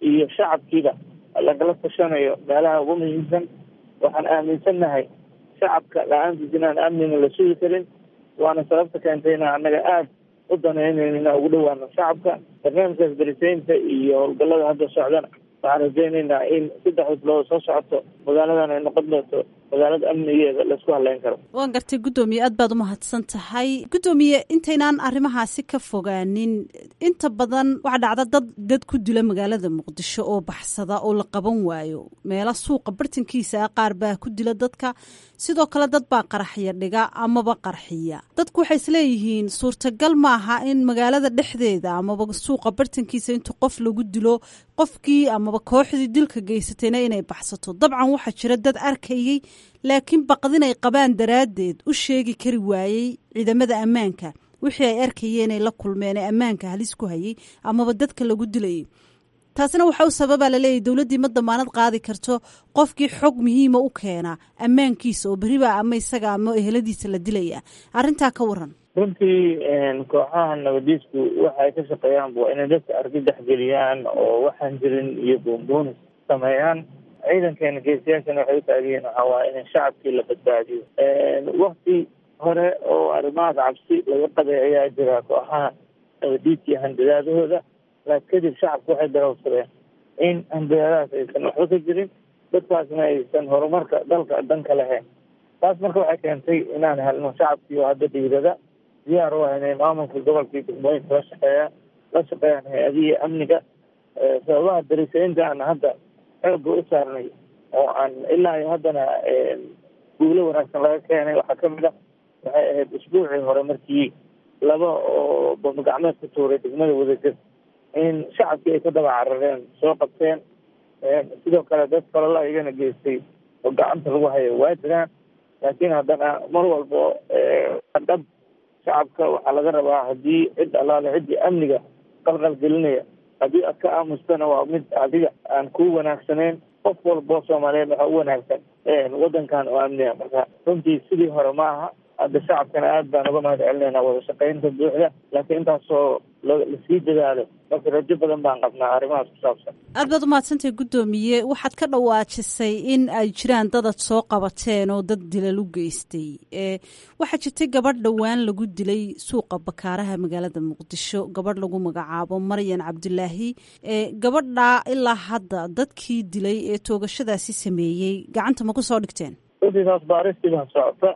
iyo shacabkiiba lagala tashanayo meelaha ugu muhiimsan waxaan aaminsannahay shacabka la-aantiis inaan amnina la sugi karin waana sababta keentay inaan annaga aada u danaynayn inaan ugu dhawaano shacabka barnaamijkaas darisaynta iyo howlgallada hadda socdana waxaan rajaynaynaa in saddex bilood soo socoto magaaladan ay noqon doonto magaalada amnigeeda laisku haleyn karo waan gartay guddoomiye aad baad umahadsan tahay guddoomiye intaynaan arrimahaasi ka fogaanin inta badan waxaa dhacda dad dad ku dila magaalada muqdisho oo baxsada oo la qaban waayo meelo suuqa bartankiisa ah qaar baa ku dila dadka sidoo kale dad baa qaraxya dhiga amaba qarxiya dadku waxay isleeyihiin suurtagal maaha in magaalada dhexdeeda amaba suuqa bartankiisa inta qof lagu dilo qofkii amaba kooxdii dilka geysatayna inay baxsato dabcan waxaa jira dad arkayey laakiin baqdin ay qabaan daraaddeed u sheegi kari waayey ciidamada ammaanka wixii ay arkayeen ay la kulmeen ee ammaanka halis ku hayay amaba dadka lagu dilayay taasina waxa u sababaa laleeyahy dowladdii ma damaanad qaadi karto qofkii xog muhiima u keena ammaankiisa oo beribaa ama isaga ama eheladiisa la dilaya arrintaa ka waran runtii kooxaha nabadiisku waxa ay ka shaqeeyaan waa inay dadka argagax geliyaan oo waxaan jirin iyo boonboonis sameeyaan ciidankeena geesiyaashana waxay u taagiyiin waxaa waaye in shacabkii la badbaadiyo wakti hore oo arrimahaas cabsi laga qaday ayaa jira kooxaha nabadiidka handadaadahooda laakin kadib shacabku waxay darowsadeen in handadaadahaas aysan waxba ka jirin dadkaasna aysan horumarka dalka danka lahayn taas marka waxay keentay inaan helno shacabkii oo hadda dhiirada diyaar u ah inay maamulka gobolkii degmooyinka la shaqeeyaan la shaqeeyaan hay-adihii amniga sababaha darisaynta aan hadda xooga u saarnay oo aan ilaa iyo haddana guulo wanaagsan laga keenay waxaa kamid ah waxay ahayd usbuucii hore markii laba oo bamagacmeed ku tuuray degmada wadajir in shacabkii ay ka daba carareen soo qabteen sidoo kale dad kalala iyagana geystay oo gacanta lagu hayo waa jiraan laakiin haddana mar walbo dhab shacabka waxaa laga rabaa haddii cid allaale ciddii amniga qalqal gelinaya haddii aad ka aamustana waa mid adiga aan ku wanaagsanayn qof walbo soomaaliyeed waxaa u wanaagsan waddankan oo amniga marka runtii sidii hore ma aha hadda shacabkana aad baan uga mahad celinaynaa wada shaqaynta buuxda laakiin intaasoo lasii dadaalo marka rajo badan baan qabnaa arrimahaas ku saabsan aad baad umahadsantahay guddoomiye waxaad ka dhawaajisay in ay jiraan dadad soo qabateen oo dad dilal u geystay waxaa jirtay gabadh dhowaan lagu dilay suuqa bakaaraha magaalada muqdisho gabadh lagu magacaabo maryan cabdulaahi gabadhaa ilaa hadda dadkii dilay ee toogashadaasi sameeyey gacanta ma ku soo dhigteen runtii taas baaristii baan socota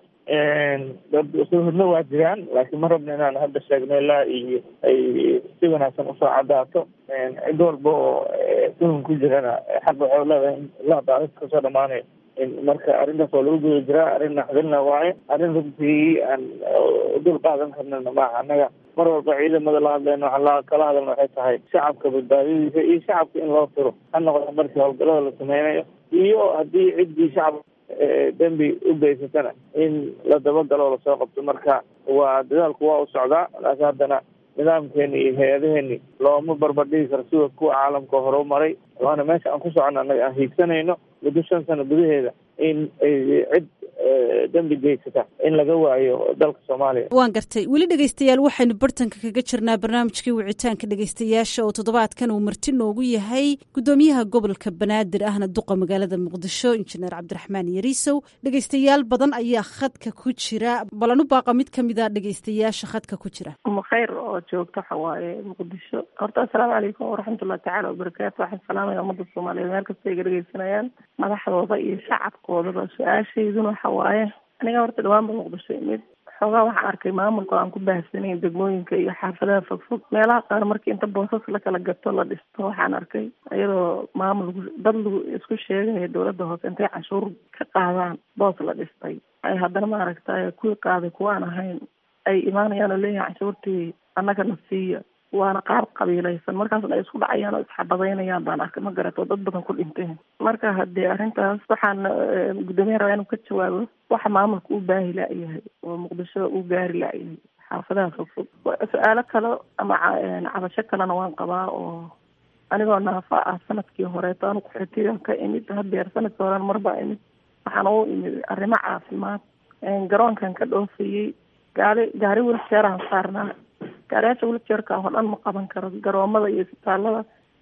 dad suhudna waa jiraan laakiin ma rabna inaan hadda sheegno ilaa iyo ay si wanaagsan usoo cadaato cid walba oo tuhun ku jirana xaq waxay leedahay in ilaa baaris kasoo dhamaanayo marka arrintaas waa lagu guda jiraa arrin naxdilna waaye arrin runtii aan dul qaadan karnana maaha annaga mar walba ciidamada la hadlayno waxaa la kala hadalna waxay tahay shacabka badbaadadiisa iyo shacabka in loo tiro ha noqdo markii howlgallada la sameynayo iyo haddii ciddii shacab dembi u geysatana in la dabagalo lasoo qabto marka waa dadaalku waa u socdaa laakiin haddana nidaamkeeni iyo hay-adaheeni looma barbardhigi karo sida kuwa caalamka hore u maray waana meesha aan ku socono annaga aan hiigsanayno muddo shan sano gudaheeda in ay cid dembi geysata in laga waayo dalka soomaaliya waan gartay weli dhegeystayaal waxaynu bartanka kaga jirnaa barnaamijkii wicitaanka dhegeystayaasha oo toddobaadkan uu marti noogu yahay guddoomiyaha gobolka banaadir ahna duqa magaalada muqdisho injineer cabdiraxmaan yariisow dhegeystayaal badan ayaa khadka ku jira balan u baaqa mid kamid a dhegeystayaasha khadka ku jira khayr oo joogto waxa waaye muqdisho horta assalaamu calaykum waraxmatullahi tacaala wabarakaatu waxaan salaamaya ummadda soomaaliyeed meel kasta ay ga dhegeysanayaan madaxdooda iyo shacabkoodaba su-aashayduna waxa waaye aniga horta dhawaan ba muqdisho imid xoogaa waxaan arkay maamulka aan ku baahsanayn degmooyinka iyo xaafadaha fogfog meelaha qaar markii inta boosas la kala gato la dhisto waxaan arkay iyadoo maamul dad lagu isku sheegaya dowladda hoose intay canshuur ka qaadaan boos la dhistay ay haddana maaragtay kuwii qaaday kuwaan ahayn ay imaanayaan oo leeyahay canshuurtii annagana siiya waana qaar qabiilaysan markaasna ay isku dhacayaan oo isxabadaynayaan baan arkay ma garato dad badan ku dhinteen marka haddii arrintaas waxaan guddoomiyaha rabaa inuu ka jawaabo waxa maamulka u baahi la-yahay oo muqdisho u gaari la-yahay xaafadaha fogfog su-aalo kale ama cabasho kalena waan qabaa oo anigoo naafa ah sanadkii horeeto anu kuxitigan ka imid hadeer sanadkii horena marbaa imid waxaan u imid arrimo caafimaad garoonkan ka dhoofayey gaari gaari wiljeeraan saarnaa gaariyaasha wiljeerka oo dhan ma qaban karo garoomada iyo isbitaalada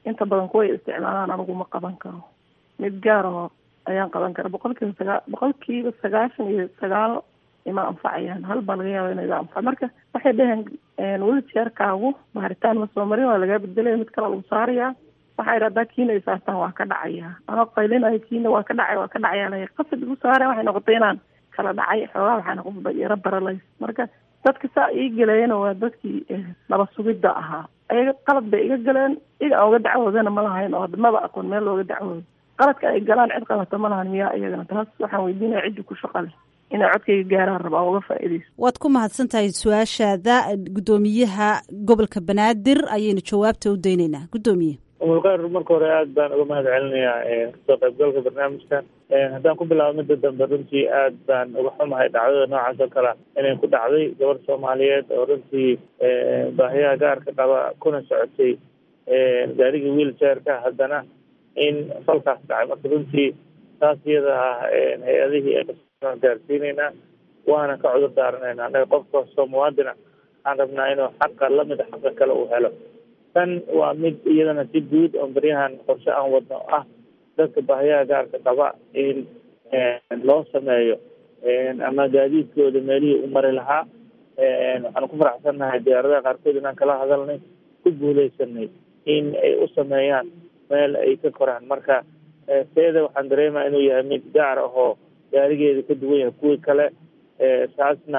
inta badan kuway isticmaalaan anigu ma qaban karo mid gaar oo ayaan qaban kara boqolkiiba sagaa boqolkiiba sagaashan iyo sagaal ima anfacayaan hal baa laga yaaba inay iga anfac marka waxay dhaheen wheelchairkaagu baaritaan ma soo marin waa lagaa bedelaya mid kale lagu saarayaa waxay dhahdaa kiina ay saartaan waa ka dhacaya anoo qaylinayo kiina waa ka dhacay waa ka dhacaya la qasad igu saareen waxay noqotay inaan kala dhacay xoogaa waxaa noqon yaro baralays marka dadka saa ii galeeyana waa dadkii laba sugidda ahaa ayaga qalad bay iga galeen iga aan uga dacwoodana ma lahayn oo maba aqoon meel looga dacwoodo qaladka ay galaan cid qabata ma lahan miyaa iyagana taas waxaan weydiinaya ciddi ku shaqa leh inay codkayga gaaraan rabaa uga faa'iidayso waad ku mahadsan tahay su-aashaada guddoomiyaha gobolka banaadir ayaynu jawaabta u daynaynaa guddoomiye umulkhayr marka hore aad baan uga mahad celinayaa kasoo qaybgalka barnaamijkan haddaan ku bilaabo midda dambe runtii aad baan uga xumahay dhacdada noocaas oo kale inay ku dhacday gabar soomaaliyeed oo runtii baahiyaha gaarka qaba kuna socotay gaarigii wheelchairka haddana in falkaas dhacay marka runtii taas iyada ah hay-adihii gaarsiinaynaa waana ka cudur daaranaynaa anaga qof kastoo muwaadina waxaan rabnaa inuu xaqa lamida xaqa kale uu helo tan waa mid iyadana si guud oo baryahan qorshe aan wadno ah dadka baahiyaha gaarka qaba in loo sameeyo ama gaadiidkooda meelihii u mari lahaa waxaan ku faraxsannahay diyaaradaha qaarkood inaan kala hadalnay ku guuleysanay in ay u sameeyaan meel ay ka koraan marka seeda waxaan dareemaya inuu yahay mid gaar ah oo gaarigeeda ka duwan yahay kuwii kale taasna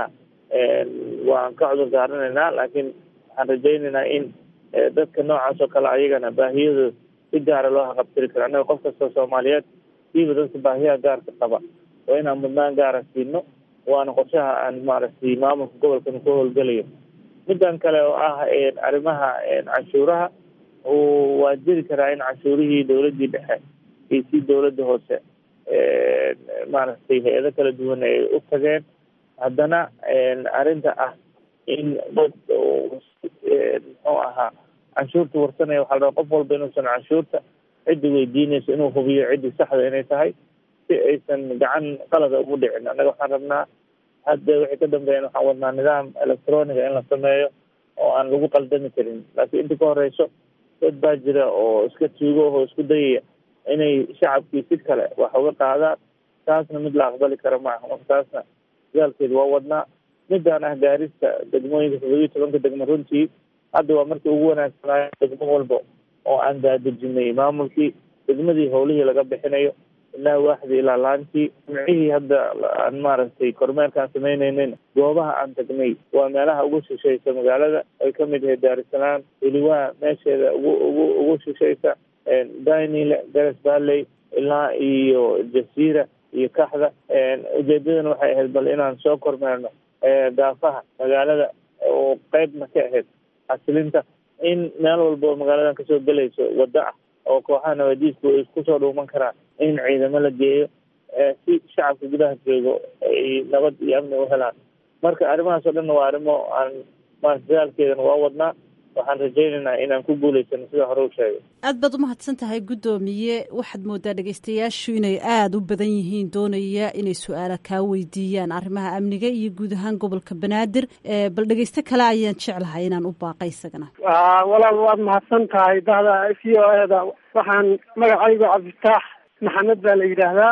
waan ka cudur daaranaynaa laakiin waxaan rajaynaynaa in dadka noocaas oo kale ayagana baahiyadooda si gaara loo haqabtiri karo annaga qof kastoo soomaaliyeed siiba dadka baahiyaha gaarka qaba waa inaan mudnaan gaara siino waana qorshaha aan maaragtay maamulka gobolkan ku howlgelayo midan kale oo ah arrimaha canshuuraha waa jiri karaa in canshuurihii dowladdii dhexe iyo si dowladda hoose maaragtay hay-ado kala duwan ay u tageen haddana arrinta ah in dad muxuu ahaa canshuurta warsanaya waxaa la rabaa qof walba inuusan canshuurta ciddi weydiinayso inuu hubiyo ciddii saxda inay tahay si aysan gacan qalada ugu dhicin annaga waxaan rabnaa hadda wixii ka dambeeyan waxaan wadnaa nidaam electroniga in la sameeyo oo aan lagu qaldami karin laakiin inta ka horeyso dad baa jira oo iska tuugo oo isku dayaya inay shacabkii si kale wax uga qaadaan taasna mid la aqbali kara maaha marka taasna dagaalkeeda waa wadnaa midaan ah gaarista degmooyinka toddobiyi tobanka degmo runtii hadda waa markii ugu wanaagsanaayo degmo walba oo aan daadejinay maamulkii degmadii howlihii laga bixinayo ilaa waaxdii ilaa laantii jimcihii hadda aan maaragtay kormeerkaan samaynaynin goobaha aan tagnay waa meelaha ugu shishaysa magaalada ay kamid yahay daarisalaam weliwaa meesheeda ugu ugu ugu shishaysa dainile gares valley ilaa iyo jasiira iyo kaxda ujeedadana waxay ahayd bal inaan soo kormeerno daafaha magaalada oo qeybna ka ahayd xasilinta in meel walba oo magaaladan kasoo gelayso waddo ah oo kooxaha nabadiisku ay kusoo dhuuman karaan in ciidamo la geeyo si shacabka gudaha joogo ay nabad iyo amni u helaan marka arrimahaas oo dhanna waa arrimo aan maarata dadaalkeedana waa wadnaa waxaan rajaynaynaa inaan ku guulaysano sida hore u sheegay aad baad u mahadsan tahay guddoomiye waxaad moodaa dhegeystayaashu inay aada u badan yihiin doonaya inay su-aala kaa weydiiyaan arrimaha amniga iyo guud ahaan gobolka banaadir bal dhegeysto kale ayaan jeclahay inaan u baaqay isagana walaal waad mahadsan tahay dahda v o e da waxaan magacaygu cabdifitaax maxamed baa la yidhaahdaa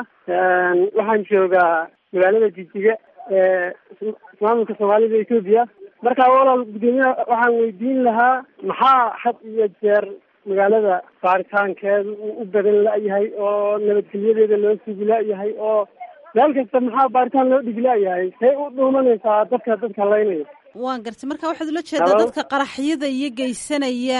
waxaan joogaa magaalada jijiga ee maamulka soomaalida etoobiya marka walaal guddoomiyaha waxaan weydiin lahaa maxaa had iyo jeer magaalada baaritaankeeda uu u badan la-yahay oo nabadgelyadeeda loo sugi la-yahay oo meel kasta maxaa baaritaan loo dhigi la-yahay say u dhuumanaysaa dadka dadka laynaya waan gartay marka waxaad ula jeedaa dadka qaraxyada iyo geysanaya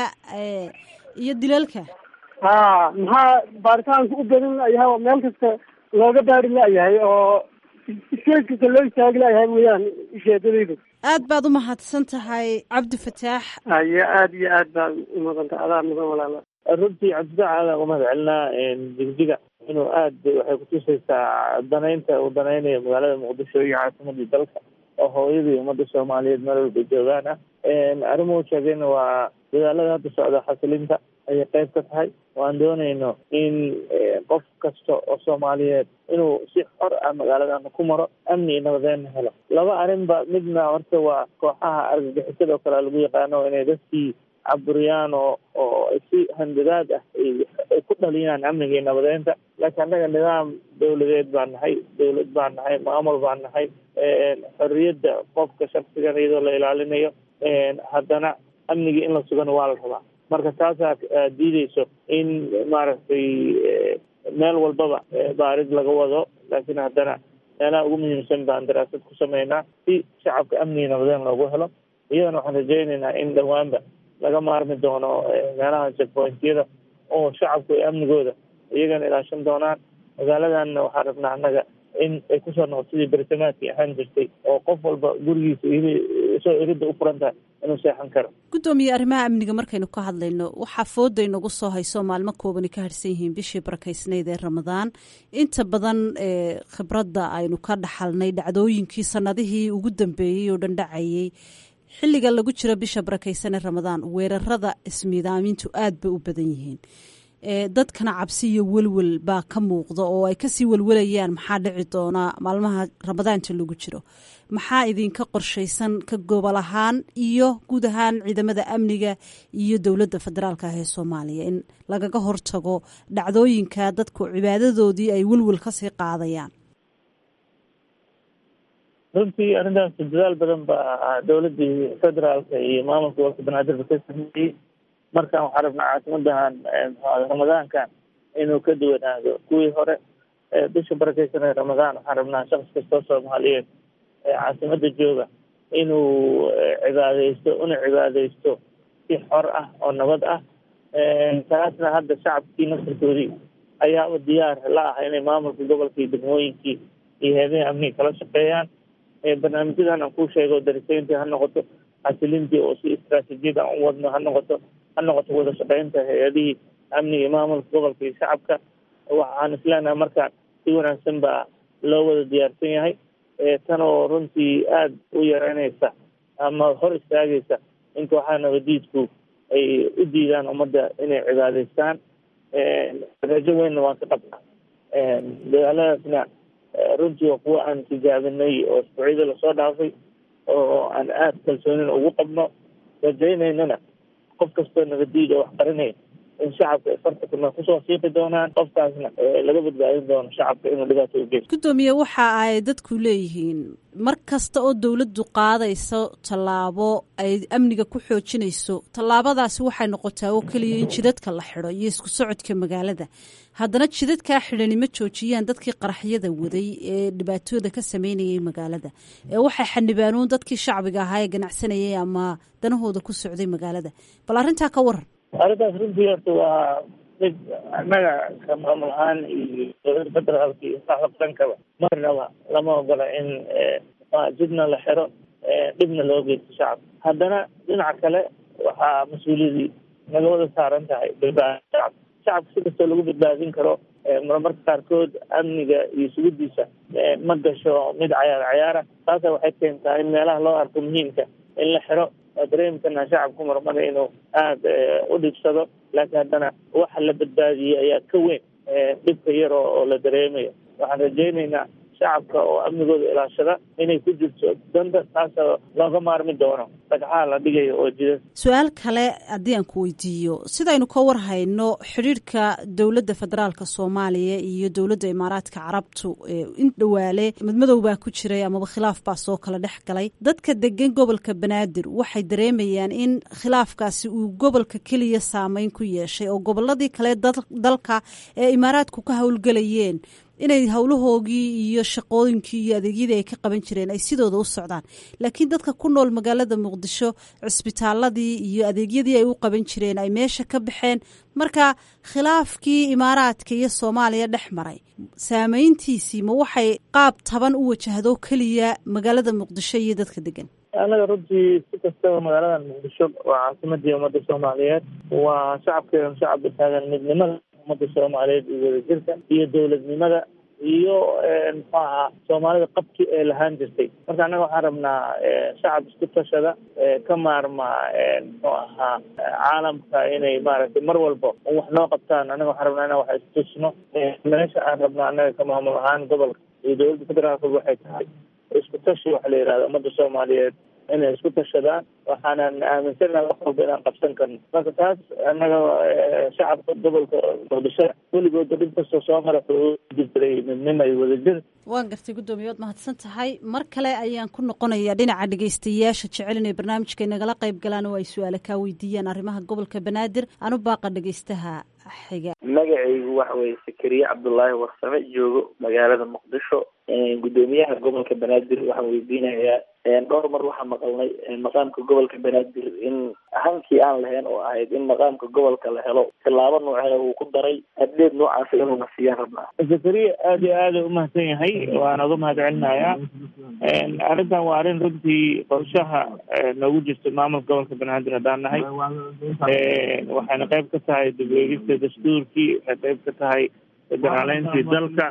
iyo dilalka ha maxaa baaritaanka u badan la-yahay oo meel kasta looga baari la-yahay oo iskees kasta loo istaagi la-yahay weyaan ujeedadaydu aad baad u mahadsan tahay cabdi fataax ayo aada iyo aad baa umudanta adaa mudan walaala runtii cabdifaax aadaan uga mahad celinaa jigjiga inuu aad waxay kutusaysaa danaynta uu danaynayo magaalada muqdisho iyo caasimadii dalka oo hooyadii ummadda soomaaliyeed meel walba joogaan ah arrimuhu sheegayna waa dadaalada hadda socda xasilinta ayay qayb ka tahay waan doonayno in qof kasta oo soomaaliyeed inuu si xor ah magaaladan ku maro amni iyo nabadeenna helo laba arrinba midna horta waa kooxaha argagixisada oo kale lagu yaqaano inay dadkii caburiyaan oo oo si handadaad ah ay ku dhaliyaan amniga iyo nabadeynta laakiin annaga nidaam dawladeed baan nahay dawlad baan nahay maamul baan nahay xorriyadda qofka shaksigan iyadoo la ilaalinayo haddana amnigii in la sugana waa la rabaa marka taasaa diideyso in maaragtay meel walbaba baarid laga wado laakiin haddana meelaha ugu muhiimsan baan daraasad ku sameynaa si shacabka amniga nabadeen loogu helo iyadana waxaan rajaynaynaa in dhowaanba laga maarmi doono meelaha checkpointyada oo shacabku ay amnigooda iyagana ilaashan doonaan magaaladanna waxaan rabnaa annaga in ay kusoo noqoto sidii bersamaadkii ahaan jirtay oo qof walba gurigiisa isoo iridda u furan tahay inuu seexan karo guddoomiye arrimaha amniga markaynu ka hadlayno waxaa fooda inagu soo hayso maalmo koobani ka harsan yihiin bishii barakaysnayd ee ramadaan inta badan khibradda aynu ka dhaxalnay dhacdooyinkii sanadihii ugu dambeeyey oo dhan dhacayey xilliga lagu jiro bisha barakaysan ee ramadaan weerarada ismiidaamintu aad bay u badan yihiin dadkana cabsi iyo welwel baa ka muuqda oo ay kasii welwelayaan maxaa dhici doonaa maalmaha ramadaanta lagu jiro maxaa idinka qorshaysan ka gobol ahaan iyo guud ahaan ciidamada amniga iyo dowladda federaalka ah ee soomaaliya in lagaga hortago dhacdooyinka dadku cibaadadoodii ay welwel kasii qaadayaan runtii arrintaas dadaal badan baa dowladdii federaalka iyo maamulka gobolka banaadir ba ka sameeyey markaan waxaa rabnaa caasimadan ramadaankan inuu ka duwanaado kuwii hore bisha barakeysan ee ramadaan waxaan rabnaa shaqs kastoo soomaaliyeed caasimada jooga inuu cibaadeysto una cibaadeysto si xor ah oo nabad ah taasna hadda shacabkii nasarkoodii ayaaba diyaar la ah inay maamulka gobolka iyo degmooyinkii iyo heedaha amniga kala shaqeeyaan barnaamijyadan aan kuu sheego dariseyntii ha noqoto xasilintii oo si istraatijiyad aan u wadno ha noqoto ha noqoto wada shaqeynta hay-adihii amniga iyo maamulka gobolka iyo shacabka waxaan isleenahay markaan si wanaagsan baa loo wada diyaarsan yahay tan oo runtii aada u yareynaysa ama hor istaagaysa in kooxaha nabadiidku ay u diidaan ummadda inay cibaadeystaan rajo weynna waan ka qabnaa dagaaladaasna runtii waa kuwa aan tijaabinay oo isbuucyada lasoo dhaafay oo aan aada kalsoonina ugu qabno rajaynaynana qof kastoo nabadiid oo wax qarinaya in shacabka ay farta kuna kusoo siiqi doonaan qofkaasna laga badbaadin doono shacabka inuu dhibaato u geysto guddoomiye waxa ay dadku leeyihiin mar kasta oo dowladdu qaadayso tallaabo ay amniga ku xoojinayso tallaabadaasi waxay noqotaa oo keliya in jidadka la xidho iyo isku socodka magaalada haddana jidadkaa xidhani ma joojiyaan dadkii qaraxyada waday ee dhibaatooda ka sameynayay magaalada ee waxay xanibaanuun dadkii shacbiga ahaa ee ganacsanayay ama danahooda ku socday magaalada bal arrintaa ka waran arrintaas runtii horta waa mid annaga ka maamul ahaan iyo dowladda federaalka iyo saxda qarankaba marnaba lama ogola in jidna la xiro dhibna loo geysto shacabka haddana dhinaca kale waxaa mas-uuliyadii naga wada saaran tahay badbaadin shacabka shacabka si kastoo lagu badbaadin karo marmarka qaarkood amniga iyo sugidiisa ma gasho mid cayaar cayaara taasa waxay keentaa in meelaha loo arko muhiimka in la xiro waa dareemkana shacabku marmada inuu aada u dhibsado laakiin haddana waxa la badbaadiyey ayaa ka weyn dhibka yar oo la dareemayo waxaan rajaynaynaa shacabka oo amnigooda ilaashada inay ku jirto danta taasoo looga maarmi doono dhagxaha la dhigayo oo jida su-aal kale haddii aan ku weydiiyo sidaynu ka war hayno xidhiirhka dowladda federaalka soomaaliya iyo dowladda imaaraadka carabtu in dhawaale madmadow baa ku jiray amaba khilaaf baa soo kala dhex galay dadka degan gobolka banaadir waxay dareemayaan in khilaafkaasi uu gobolka keliya saameyn ku yeeshay oo goboladii kale dalka ee imaaraadku ka howlgelayeen inay howlahoogii iyo shaqooyinkii iyo adeegyadii ay ka qaban jireen ay sidooda u socdaan laakiin dadka ku nool magaalada muqdisho cisbitaaladii iyo adeegyadii ay u qaban jireen ay meesha ka baxeen marka khilaafkii imaaraadka iyo soomaaliya dhex maray saameyntiisii ma waxay qaab taban u wajahdo keliya magaalada muqdisho iyo dadka degan annaga runtii si kastaba magaaladan muqdisho waa caasimadii ummadda soomaaliyeed waa shacabkeedan shacab taagan midnimada ummadda soomaaliyeed iyo wadajirka iyo dowladnimada iyo muxuu ahaa soomaalida qabki ee lahaan jirtay marka annaga waxaan rabnaa shacab isku tashada ka maarma muxuu ahaa caalamka inay maaragtay mar walba wax noo qabtaan annaga waxaan rabnaa inaan wax istusno meesha aan rabnaa annaga ka maamul ahaan gobolka iyo dowladda federaalka waxay tahay isku tashi waxa la yihahda ummadda soomaaliyeed inay isku tashadaan waxaanan aaminsanaha wax walba inaan qabsan karno marka taas annaga shacabka gobolka muqdisho weligooda dhib kastoo soo mara jirjiray midnimo iyo wadajir waan gartay guddoomiye waad mahadsan tahay mar kale ayaan ku noqonayaa dhinaca dhegeystayaasha jecel inay barnaamijka inagala qayb galaan oo ay su-aale kaa weydiiyaan arrimaha gobolka banaadir anu baaqa dhegeystaha xiga magacaygu waxa weye sakariye cabdullaahi warsame joogo magaalada muqdisho guddoomiyaha gobolka banaadir waxaan weydiinayaa dhowr mar waxaa maqalnay maqaamka gobolka banaadir in hankii aan lahayn oo ahayd in maqaamka gobolka la helo tilaabo noocena uu ku daray haddeed noocaas inuuna siiyaan rabnaa zakariya aada iyo aada umahadsan yahay waana uga mahad celinayaa arrintan waa arrin runtii qorshaha noogu jirta maamulka gobolka banaadir haddaan nahay waxayna qayb ka tahay dib eegista dastuurkii waxay qayb ka tahay federaaleyntii dalka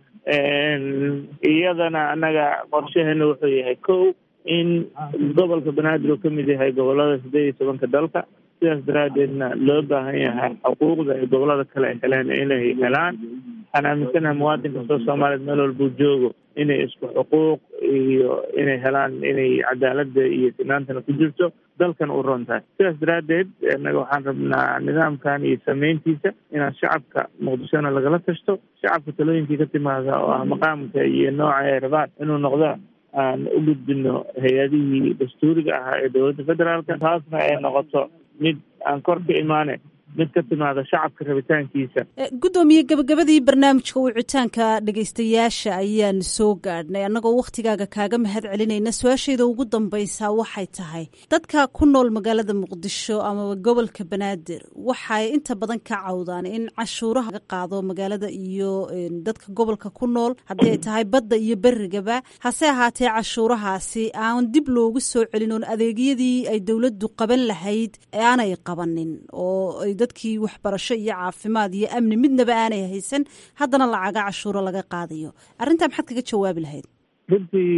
iyadana annaga qorshaheena wuxuu yahay ko in gobolka banaadir uu kamid yahay gobolada sideed iyo tobanka dalka sidaas daraadeedna loo baahan yahay xuquuqda ay gobolada kale ay heleen inay helaan waxaan aaminsanahay muwaadin kastoo soomaaliyeed meel walbuu joogo inay isku xuquuq iyo inay helaan inay cadaalada iyo sinaantana ku jirto dalkan u ron tahay sidaas daraadeed innaga waxaan rabnaa nidaamkan iyo sameyntiisa inaan shacabka muqdishona lagala tashto shacabka talooyinkii ka timaada oo ah maqaamka iyo nooca ay rabaan inuu noqdo aan u gudbino hay-adihii dastuuriga ahaa ee dowladda federaalka taasna ay noqoto mid aan kor ka imaane mid ka timaada shacabka rabitaankiisa guddoomiye gabagabadii barnaamijka wicitaanka dhegeystayaasha ayaan soo gaadhnay annagoo wakhtigaaga kaaga mahad celinayna su-aashayda ugu dambaysaa waxay tahay dadka ku nool magaalada muqdisho amaba gobolka banaadir waxay inta badan ka cawdaan in cashuuraha laga qaado magaalada iyo dadka gobolka ku nool haddii ay tahay badda iyo berigaba hase ahaatee cashuurahaasi aan dib loogu soo celin oon adeegyadii ay dowladdu qaban lahayd aanay qabanin oo dadkii waxbarasho iyo caafimaad iyo amni midnaba aanay haysan haddana lacaga cashuuro laga qaadayo arrintaa maxaad kaga jawaabi lahayd runtii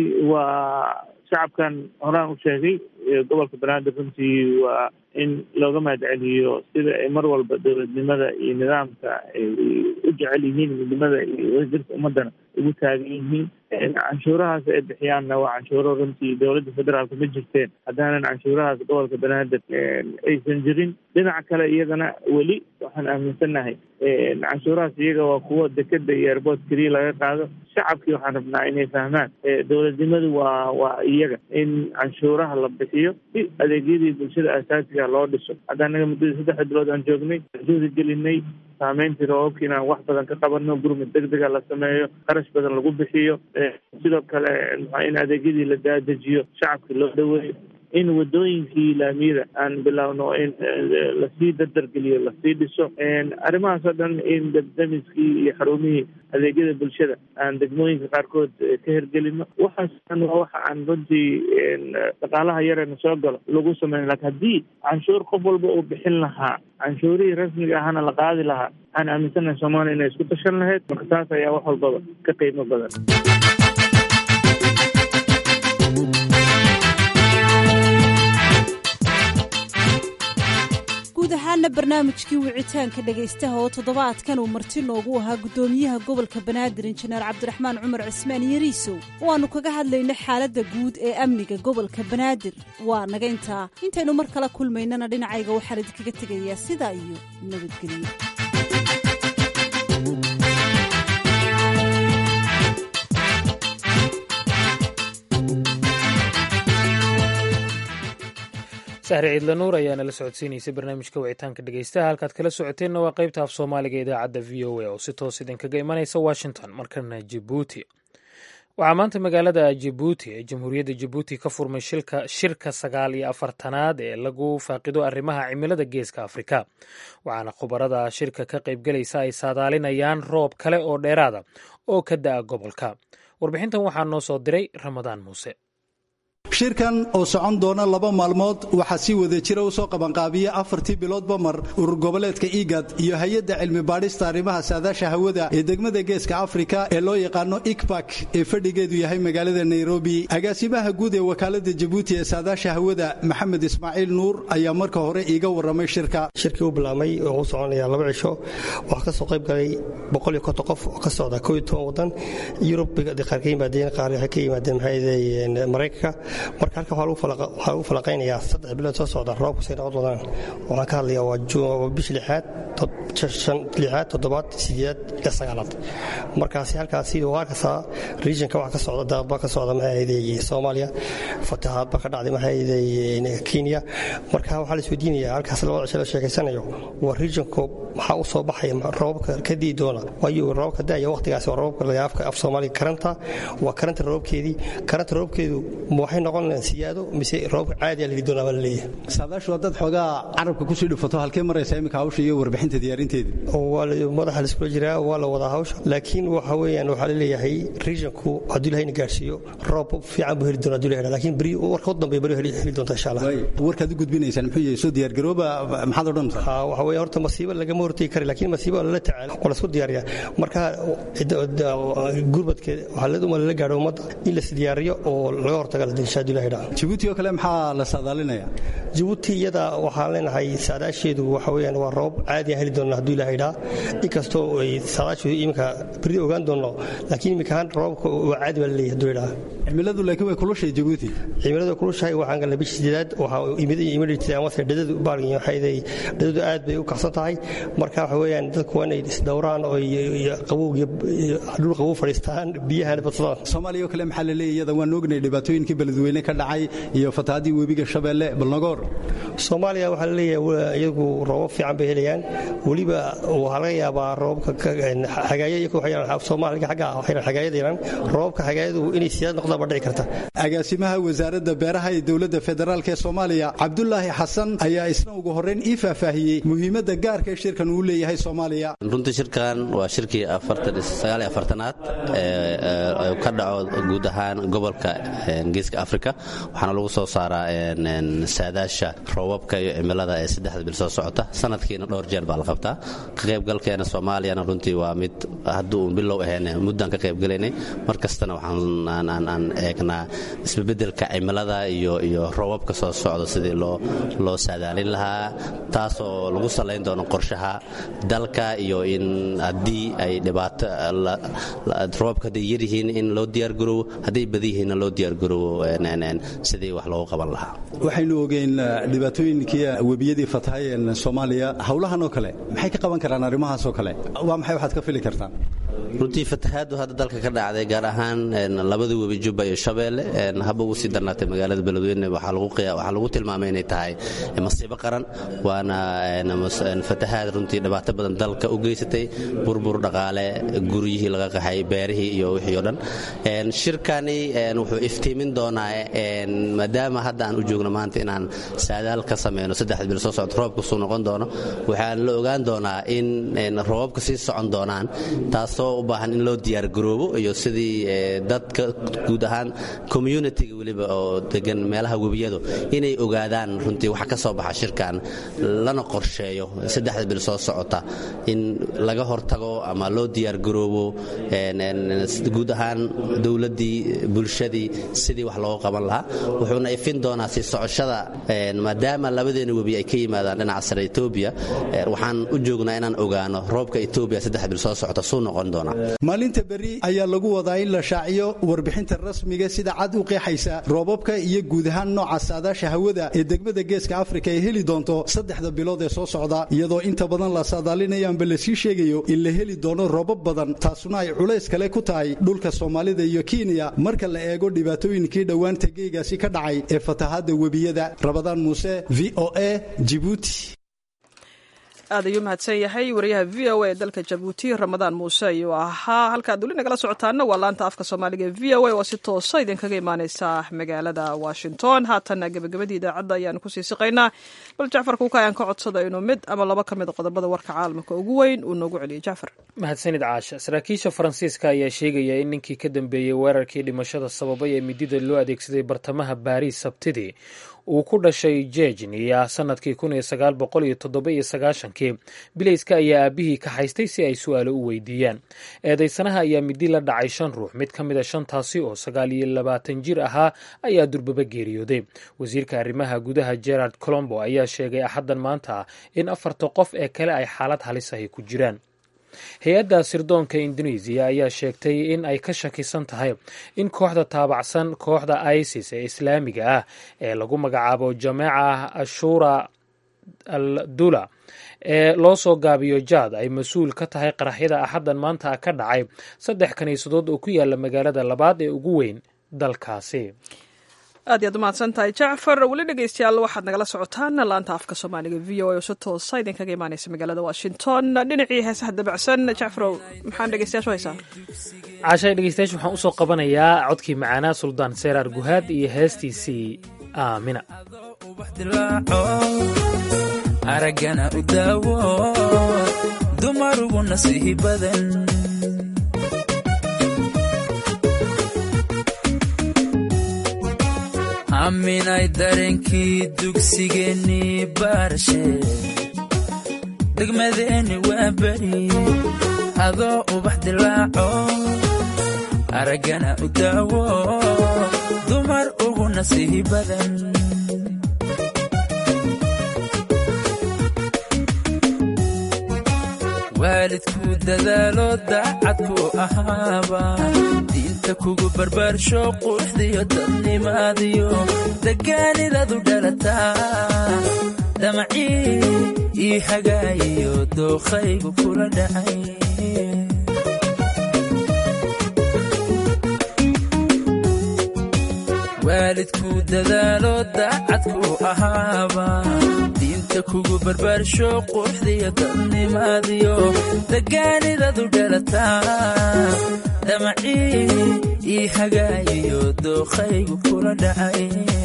waa shacabkan horaan u sheegay gobolka banaadir runtii waa in looga mahad celiyo sida ay mar walba dowladnimada iyo nidaamka ay u jecel yihiin midnimada iyo wadajirka ummadana ugu taagan yihiin canshuurahaas ay bixiyaanna waa canshuuro runtii dowladda federaalka ma jirteen haddaanan canshuurahaas gobolka banaadir aysan jirin dhinaca kale iyagana weli waxaan aaminsannahay canshuurahaas iyaga waa kuwo dekeda iyo airboort keliya laga qaado shacabkii waxaan rabnaa inay fahmaan dowladnimadu waa waa iyaga in canshuuraha la bixiyo si adeegyadii bulshada asaasiga loo dhiso hadda anaga muddadii saddex bilood aan joognay juhdi gelinay saameyntii roobabka inaan wax badan ka qabano gurmud degdega la sameeyo qarash badan lagu bixiyo sidoo kale in adeegyadii la daadejiyo shacabkii loo dhaweeyo in wadooyinkii laamiyada aan bilowno in lasii dardargeliyo lasii dhiso arrimahaas oo dhan in dabdamiskii iyo xarumihii adeegyada bulshada aan degmooyinka qaarkood ka hergelino waxaas dhan waa waxa aan runtii dhaqaalaha yareena soo galo lagu sameyn lakin haddii canshuur qof walba uu bixin lahaa canshuurihii rasmiga ahana la qaadi lahaa waxaan aaminsanahay soomaaliya inay isku tashan lahayd marka taas ayaa wax walbaba ka qiimo badan guud ahaana barnaamijkii wicitaanka dhegaystaha oo toddobaadkan uu marti noogu ahaa guddoomiyaha gobolka banaadir injineer cabdiraxmaan cumar cismaan yariisow oo aannu kaga hadlayna xaaladda guud ee amniga gobolka banaadir waa naga intaa intaynu mar kala kulmaynana dhinacayga waxaan idinkaga tegayaa sidaa iyo nabadgelyo sahre ciidla nuur ayaa nala socodsiinaysay barnaamijka wicitaanka dhegeystaha halkaad kala socoteenna waa qaybta af soomaaliga idaacadda v o a oo si toos idinkaga imanaysa washington markana jibuuti waxaa maanta magaalada jibuuti ee jamhuuriyadda jibuuti ka furmay shirka sagaal iyo afartanaad ee lagu faaqido arrimaha cimilada geeska afrika waxaana khubarada shirka ka qaybgelaysa ay saadaalinayaan roob kale oo dheeraada oo ka da'a gobolka warbixintan waxaa noo soo diray ramadaan muuse shirkan oo socon doona laba maalmood waxaa si wada jira u soo qabanqaabiya afartii biloodba mar urur goboleedka igad iyo hay-adda cilmi baadhista arrimaha saadaasha hawada ee degmada geeska afrika ee loo yaqaano ikbak ee fadhigeedu yahay magaalada nairobi agaasimaha guud ee wakaalada jabuuti ee saadaasha hawada maxamed ismaaciil nuur ayaa marka hore iiga warramay shirka shirkii u bilaabmay oo u soconaya laba cisho waxaa ka soo qayb galay boqoliyo konton qof oo ka socda koo iyo toban wadan yurub qaar ka yimaadeen qaar waxay ka yimaadeen maxaa maraykanka marka halka waxaa lagu falaqaynayaa saddex bilood soo socda roobku say noqon doonaan waxaan ka hadlayaa waa bish lixaad lixaad toddobaad sideedaad ilaa sagaalaad markaasi halkaasi waa arkaysaa regionka waxa ka socda daadba ka socda maxaaday soomaaliya fatahaadba ka dhacday maxaaday kenya marka waxaa la isweydiinayaa halkaas labada cisho la sheekaysanayo waa regionku maxaa u soo baxaya roobabka ka dii doona waayo roobabka da'aya waqtigaasi waa roobabka lagaafka af soomaaliga karanta waa karanta roobkeedii karanta roobkeedu ma waxay noqon siyaado mise roobka caadi la heli doonaa baa la leeyahay saadaashu waa dad xoogaa carabka kusii dhufato halkee maraysa iminka hawsha iyo warbixinta diyaarinteeda madaxa laiskula jiraa waa la wadaa hawsha laakiin waxa weeyaan waxaa la leeyahay regionku hadduu ilahayna gaarsiiyo roob fiican buu heli doona hadduu ilahay laakiin beri warka u dambeeya beri heli doonta insha allah warkaad u gudbinaysaan muxuu yahay soo diyaargarooba maxaad odhanaysaa ha waxa weeye horta masiibo lagama hortegi kara laakiin masiibo lala tacaalo oo laisku diyaariyaa marka gurbadkeeda waxaa laduma lala gaadho ummadda in las diyaariyo oo laga hortaga la dirsha hadduu ilahay dhaca jabuuti oo kale maxaa la saadaalinayaa jabuuti iyada waxaan leenahay saadaasheedu waxa weeyaan waa roob caadi aan heli doona hadduu ilahay dhaa inkastoo ay saadaasheedu iminka berri ogaan doono laakiin iminka ahaan roobka waa caadi baa la leeyahay hadduu idhaa cimiladu laakiin way kulushay jabuuti cimiladu kulushahay waxaan galnay bishii sideedaad waxaa imidhijtay amase dhadadu baargin waxayday dhadadu aad bay u kacsan tahay marka waxa weeyaan dadku waa inay isdhowraan oo qabow dhul qabow fadhiistaan biyahana badsadaan soomaaliya oo kale maxaa la leeyahay iyada waan ognay dhibaatooyinkii beledweyne ka dhacay iyo fatahaadii webiga shabeelle balnagoor soomaaliya waxaa la leeyahay iyagu roobab fiican bay helayaan weliba waxaa laga yaabaa roobabka xagaaya soomaaliga xagga xagaayada yaraan roobabka xagaayadu inay siyaad noqdaan baa dhici karta agaasimaha wasaaradda beeraha ee dowladda federaalk ee soomaaliya cabdulaahi xasan ayaa isna ugu horrayn ii faahfaahiyey muhiimadda gaarka ee shirkan uu leeyahay soomaaliya runtii shirkan waa shirkii aad ee ka dhaco guud ahaan gobolka geeska afrika waxaana lagu soo saaraa saadaasha roobabka iyo cimilada ee saddexda bil soo socota sanadkiina dhowr jeer baa la qabtaa ka qaybgalkeena soomaaliyana runtii waa mid hadduu bilow ahayn muddaan ka qaybgalaynay mar kastana waxaan eegnaa isbebedelka cimilada iyo iyo roobabka soo socda sidii loo loo saadaalin lahaa taasoo lagu salayn doono qorshaha dalka iyo in haddii ay dhibaato roobabka hadday yaryihiin in loo diyaargaroobo hadday badan yihiinna loo diyaargaroobo sidii wax loogu qaban lahaa waxaynu ogeyn dhibaatooyinkii webiyadii fatahayeen soomaaliya howlahan oo kale maxay ka qaban karaan arrimahaas oo kale waa maxay waxaad ka fili kartaan runtii fatahaadu hadda dalka ka dhacday gaar ahaan labada webi jubba iyo shabeelle haba ugu sii darnaatay magaalada beledweyne waxaa lagu tilmaamay inay tahay masiibo qaran waana fatahaad runtii dhibaato badan dalka u geysatay burbur dhaqaale guryihii laga qaxay beerihii iyo wixii o dhan shirkani wuxuu iftiimin doonaa maadaama hadda aan u joogno maanta inaan saadaal ka sameyno saddexda bil soo socda roobka suu noqon doono waxaan la ogaan doonaa in roobabka sii socon doonaan taasoo u baahan in loo diyaargaroobo iyo sidii dadka guud ahaan communitiga weliba oo degan meelaha webiyadu inay ogaadaan runtii waxa ka soo baxa shirkan lana qorsheeyo saddexda bil soo socota in laga hortago ama loo diyaargaroobo guud ahaan dowladdii bulshadii sidii wax looga qaban lahaa wuxuuna ifin doonaa sii socoshada maadaama labadeena webi ay ka yimaadaan dhinaca sare etoobiya waxaan u joognaa inaan ogaano roobka etoobiya saddexda bil soo socota suu noqon doonaa maalinta berri ayaa lagu wadaa in la shaaciyo warbixinta rasmiga sida cad u qeexaysa roobabka iyo guud ahaan nooca saadaasha hawada ee degmada geeska afrika ay heli doonto saddexda bilood ee soo socda iyadoo inta badan la saadaalinayaanba lasii sheegayo in la heli doono roobab badan taasuna ay culays kale ku tahay dhulka soomaalida iyo kenya marka la eego dhibaatooyinkii dhowaanta geegaasi ka dhacay ee fatahaadda webiyada rabadaan muuse v o a jibuuti aad ayuu mahadsan yahay wariyaha v o a ee dalka jabuuti ramadaan muuse ayuu ahaa halkaad weli nagala socotaana waa laanta afka soomaaliga ee v o a oo si toosa idinkaga imaaneysa magaalada washington haatanna gebagabadii idaacadda ayaanu kusii siqaynaa bal jacfar kuuka ayaan ka codsada inuu mid ama laba ka mid qodobada warka caalamka ugu weyn uu noogu celiyo jacfar mahadsanid caasha saraakiisha faransiiska ayaa sheegaya in ninkii ka dambeeyey weerarkii dhimashada sababay ee midida loo adeegsaday bartamaha baariis sabtidii uu ku dhashay jejniya sanadkii kun iyo sagaal boqol iyo toddoba iyo sagaashankii bilayska ayaa aabihii ka haystay si ay su-aalo u weydiiyaan eedeysanaha ayaa midi la dhacay shan ruux mid ka mid a shantaasi oo sagaal iyo labaatan jir ahaa ayaa durbaba geeriyooday wasiirka arrimaha gudaha gerard colombo ayaa sheegay axaddan maanta in afarta qof ee kale ay xaalad halis ahi ku jiraan hay-adda sirdoonka indonesiya ayaa sheegtay in ay ka shakisan tahay in kooxda taabacsan kooxda isis ee islaamiga ah ee lagu magacaabo jameeca ashura al dula ee loo soo gaabiyo jaad ay mas-uul ka tahay qaraxyada axaddan maanta ka dhacay saddex kiniisadood oo ku yaala magaalada labaad ee ugu weyn dalkaasi aad iyaad umahadsan tahay jacfar weli dhegeystayaal waxaad nagala socotaan laanta afka soomaaliga v o a oo si toosa idinkaga imaaneysa magaalada washington dhinacii heesaha dabacsan jacfarow maxaan dhegeystayaashu haysaa caashay dhegeystayaasha waxaan usoo qabanayaa codkii macaanaa suldaan seeraar guhaad iyo heestiisii aamina araggana u daawo dumarugu nasiihi badan aaminay dareenkii dugsigeennii baarashe degmadeenni waa beri adoo ubax dilaaco araggana u daawo dumar ugu nasiihi badan waalidku dadaalo daacadku ahaaba diinta kugu barbaarsho quruxdiyo dadnimaadiyo degaanidadu dhalataa damacii ii hagaayiyo dookhaygu kula dhacay waalidku dadaalo daacadku ahaaba diinta kugu barbaarsho quruxdiyo dadnimaadiyo degaanidadu dhalataa damacii ii hagaayiyo dookhaygu kula dhacay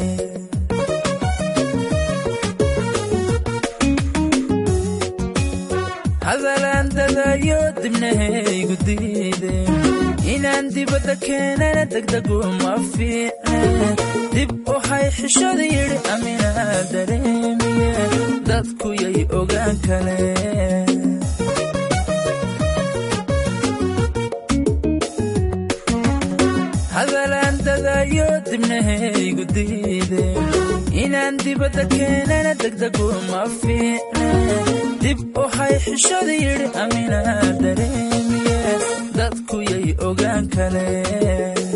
hadalaan dadayo dibnahaygu diideen inaan dibadda keenana degdegu ma fiicne dib u hay xishada yidhi aminaa dareemiye dadku yay ogaan kaleen hadalaan dadayo dibnahaygu diideen inaan dibadda keenana degdegu ma fiicne dib u hay xishada yidhi aminaa dareemiye dadku yay ogaan kaleen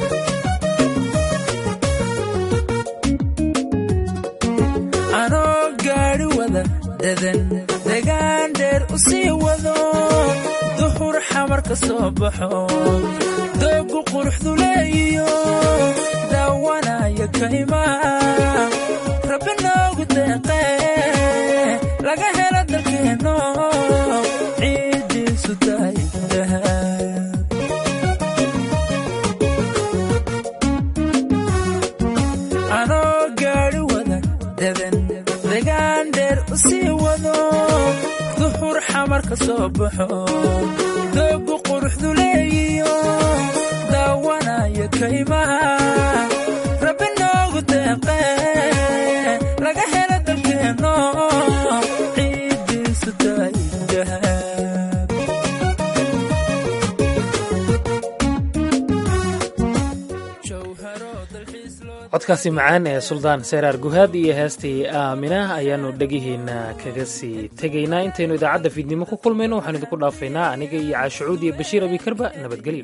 anoo gaadhi wada dadan degaan dheer u sii wado duhur xamar ka soo baxo doogu quruxdu leeyiyo daawanaya kaymaa rabbi noogu deeqee laga helo dalkeenno ciiddiisu tahay anoo gaadhi wada dadan degaan dheer u sii wado duhur xamar ka soo baxo doogu quruxdu leeyiyo daawanaya kaymaa rabbi noogu deeqee laga helo dalkeenno ciiddiisu tahay dahab codkaasi macaan ee suldaan seeraar guhaad iyo heestii aamina ayaannu dhegihiinna kaga sii tegaynaa intaynu idaacadda fiidnimo ku kulmayno waxaan idinku dhaafaynaa aniga iyo caashucuud iyo bashiir abikarba nabadgelyo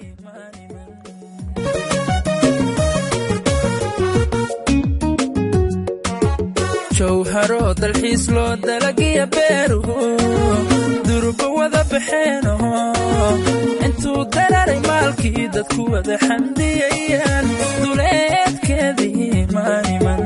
jawharo dalxiis loo dalagiya beeruhu duruba wada baxeeno intuu dararay maalkii dadku wada xandiyayaan duleedkeedii maaniman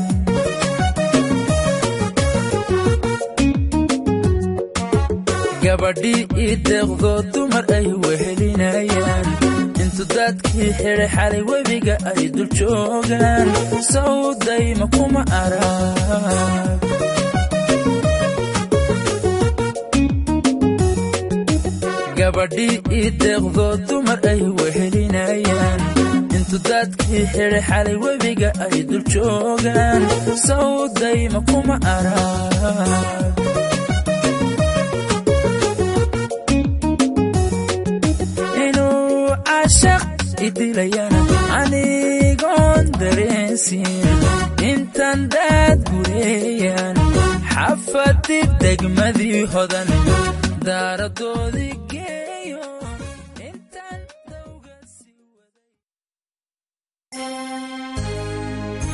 gabadhii ii deeqdoo dumar ay wehelinayaan intu dadkii xidhay xalay webiga ay dul joogaan sawdayma kuma arag gabadhii ii deeqdoo dumar ay wehelinayaan intu dadkii xidhay xalay webiga ay dul joogaan sawdayma kuma arag inuu cashaq idilayana anigoon dareensin intan daad gureeyaan xafadi degmadii hodan daaradoodii geeyo intaan dawga sii waday